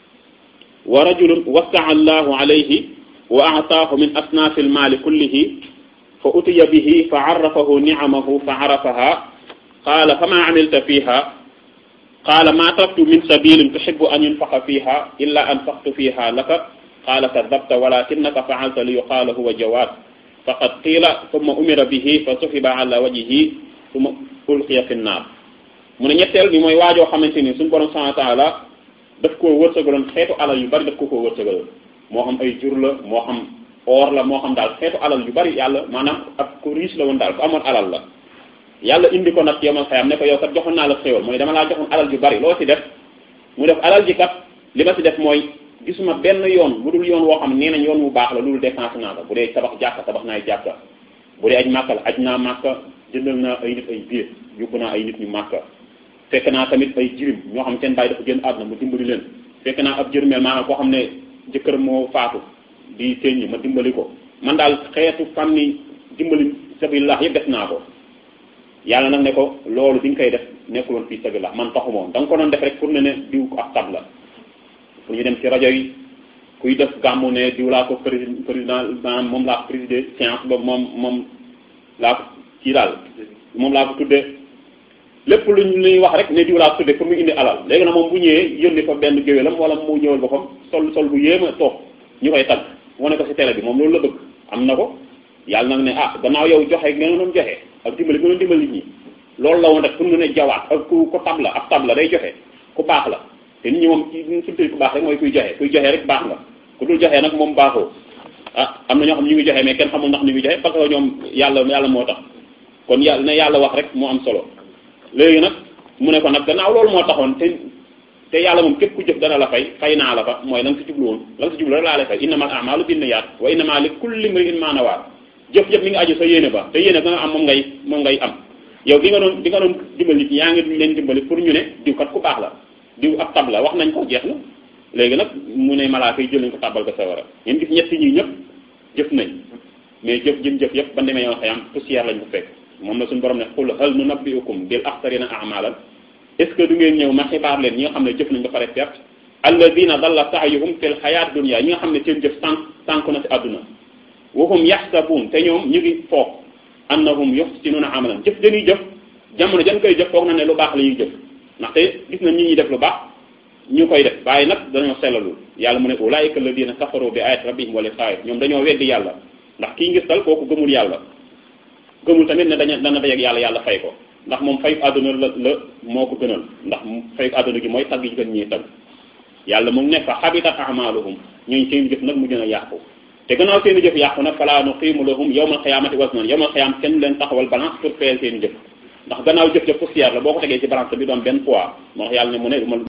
A: wa rajulun wasaa allahu alayhi wa aataahu min asnaafi almaali kullihi fa utiya bihi fa arrafahu nicamahu fa arafaha qaala fama amilta fiha qaala ma taraktu min sabilin tuxibu an yunfaqa fiha illa anfaqtu fiha laka qaala kadabta walakinaka faalta li yuqaala huwa jawaad faqad qiila summa umira bihi fa suxiba ala wajhihi summa ulqiya fi nnaar mu ne ñetteel bi mooy waajoo xamante ni suñu borom subhanahu wa taala daf koo wërsëgaloon xeetu alal yu bari daf ko koo wërsëgaloon moo xam ay jur la moo xam or la moo xam daal xeetu alal yu bari yàlla maanaam ak ku riche la woon daal ku amoon alal la yàlla indi ko nag yomal xayam ne ko yow kat joxoon naa la xéewal mooy dama laa joxoon alal yu bari loo ci def mu def alal ji kat li ma ci def mooy gisuma benn yoon bu dul yoon woo xam nee nañ yoon wu baax la loolu dépense naa ko bu dee tabax jàkka tabax naay jàkka bu dee aj màkka la aj naa màkka jëndal naa ay nit ay biir yóbbu naa ay nit ñu màkka fekk naa tamit ay jirim ñoo xam seen bàyyi dafa génn àdduna mu dimbali leen fekk naa ab jërmeel maanaam koo xam ne jëkkër moo faatu di teññi ma dimbali ko man daal xeetu fànni dimbali sabilillah yëpp def naa ko yàlla nag ne ko loolu bi nga koy def nekkul woon fii sabilillah man taxu moom da nga ko doon def rek pour ne ne diw ko ak tab la pour ñu dem ci rajo yi kuy def gàmmu ne diw laa ko président président maanaam moom laa ko présider séance boobu moom moom laa ko kii daal moom laa ko tuddee lépp lu ñuy wax rek ne diw laa ko tuddee pour mu indi alal léegi nag moom bu ñëwee yónni fa benn géwélam wala mu ñëwal boppam sol sol bu yéema toog ñu koy tagg wane ko ci télé bi moom loolu la bëgg am na ko yàlla nag ne ah gannaaw yow joxe nga doon joxe ak dimbali nga doon dimbali nit ñi loolu la woon rek pour mu ne jawaat ak ku ko tab la ab tab la day joxe ku baax la te nit ñi moom ci suñu ku baax rek mooy kuy joxe kuy joxe rek baax nga ku dul joxe nag moom baaxoo ah am na ñoo xam ñu ngi joxe mais kenn xamul ndax ñu ngi joxe parce que ñoom yàlla yàlla moo tax kon yàlla ne yàlla wax rek moo am solo léegi nag mu ne ko nag gannaaw loolu moo taxoon te te yàlla moom képp ku jëf dana la fay fay naa la fa mooy la nga si jublu woon la nga si jublu rek laa lay fay innamal a'malu binniyaat wa innama li kulli imri'in ma nawaa jëf jëf mi ngi aju sa yéene ba te yéene ba nga am moom ngay moom ngay am yow bi nga doon bi nga doon dimbali nit ñi yaa ngi leen dimbali pour ñu ne diw kat ku baax la diw ab tab la wax nañ ko jeex na léegi nag mu ne malaaka yi jël nañ ko tàbbal ko sawara ngeen gis ñett ñi ñëpp jëf nañ mais jëf jëm jëf yëpp ba demee yoon xayam poussière lañ ko fekk moom la suñu borom ne qul hal nunabbi'ukum bil axsarina a'malan est ce que du ngeen ñëw ma xibaar leen ñi nga xam ne jëf nañ ba pare perte alladina dalla sa'yuhum fil hayat dunya ñi nga xam ne seen jëf sànq sànq na si àdduna wa hum yaxsabuun te ñoom ñu ngi foog annahum yuhsinuna amalan jëf dañuy jëf jamono jan koy jëf foog na ne lu baax la ñuy jëf ndaxte gis na ñi ñuy def lu baax ñu koy def waaye nag dañoo sellalul yàlla mu ne ulaika alladina kafaru bi ayati rabbihim wa liqaa'i ñoom dañoo weddi yàlla ndax kii ngis tal kooku gëmul yàlla gëmul tamit ne daña dana dajeek yàlla yàlla fay ko ndax moom fayu àdduna la la moo ko gënal ndax fayu àdduna gi mooy tagg yi gën ñuy tagg yàlla mu ngi ne fa xabitat amaluhum ñooñu seen jëf nag mu gën a yàqu te gannaaw seen jëf yàqu nag falaa nuqiimu lahum yawmal qiyaamati waznan yawmal qiyaam kenn leen taxawal balance pour fayal seen jëf ndax gannaaw jëf jëf poussière la boo ko tegee ci balance bi doon benn poids moo tax yàlla ne mu ne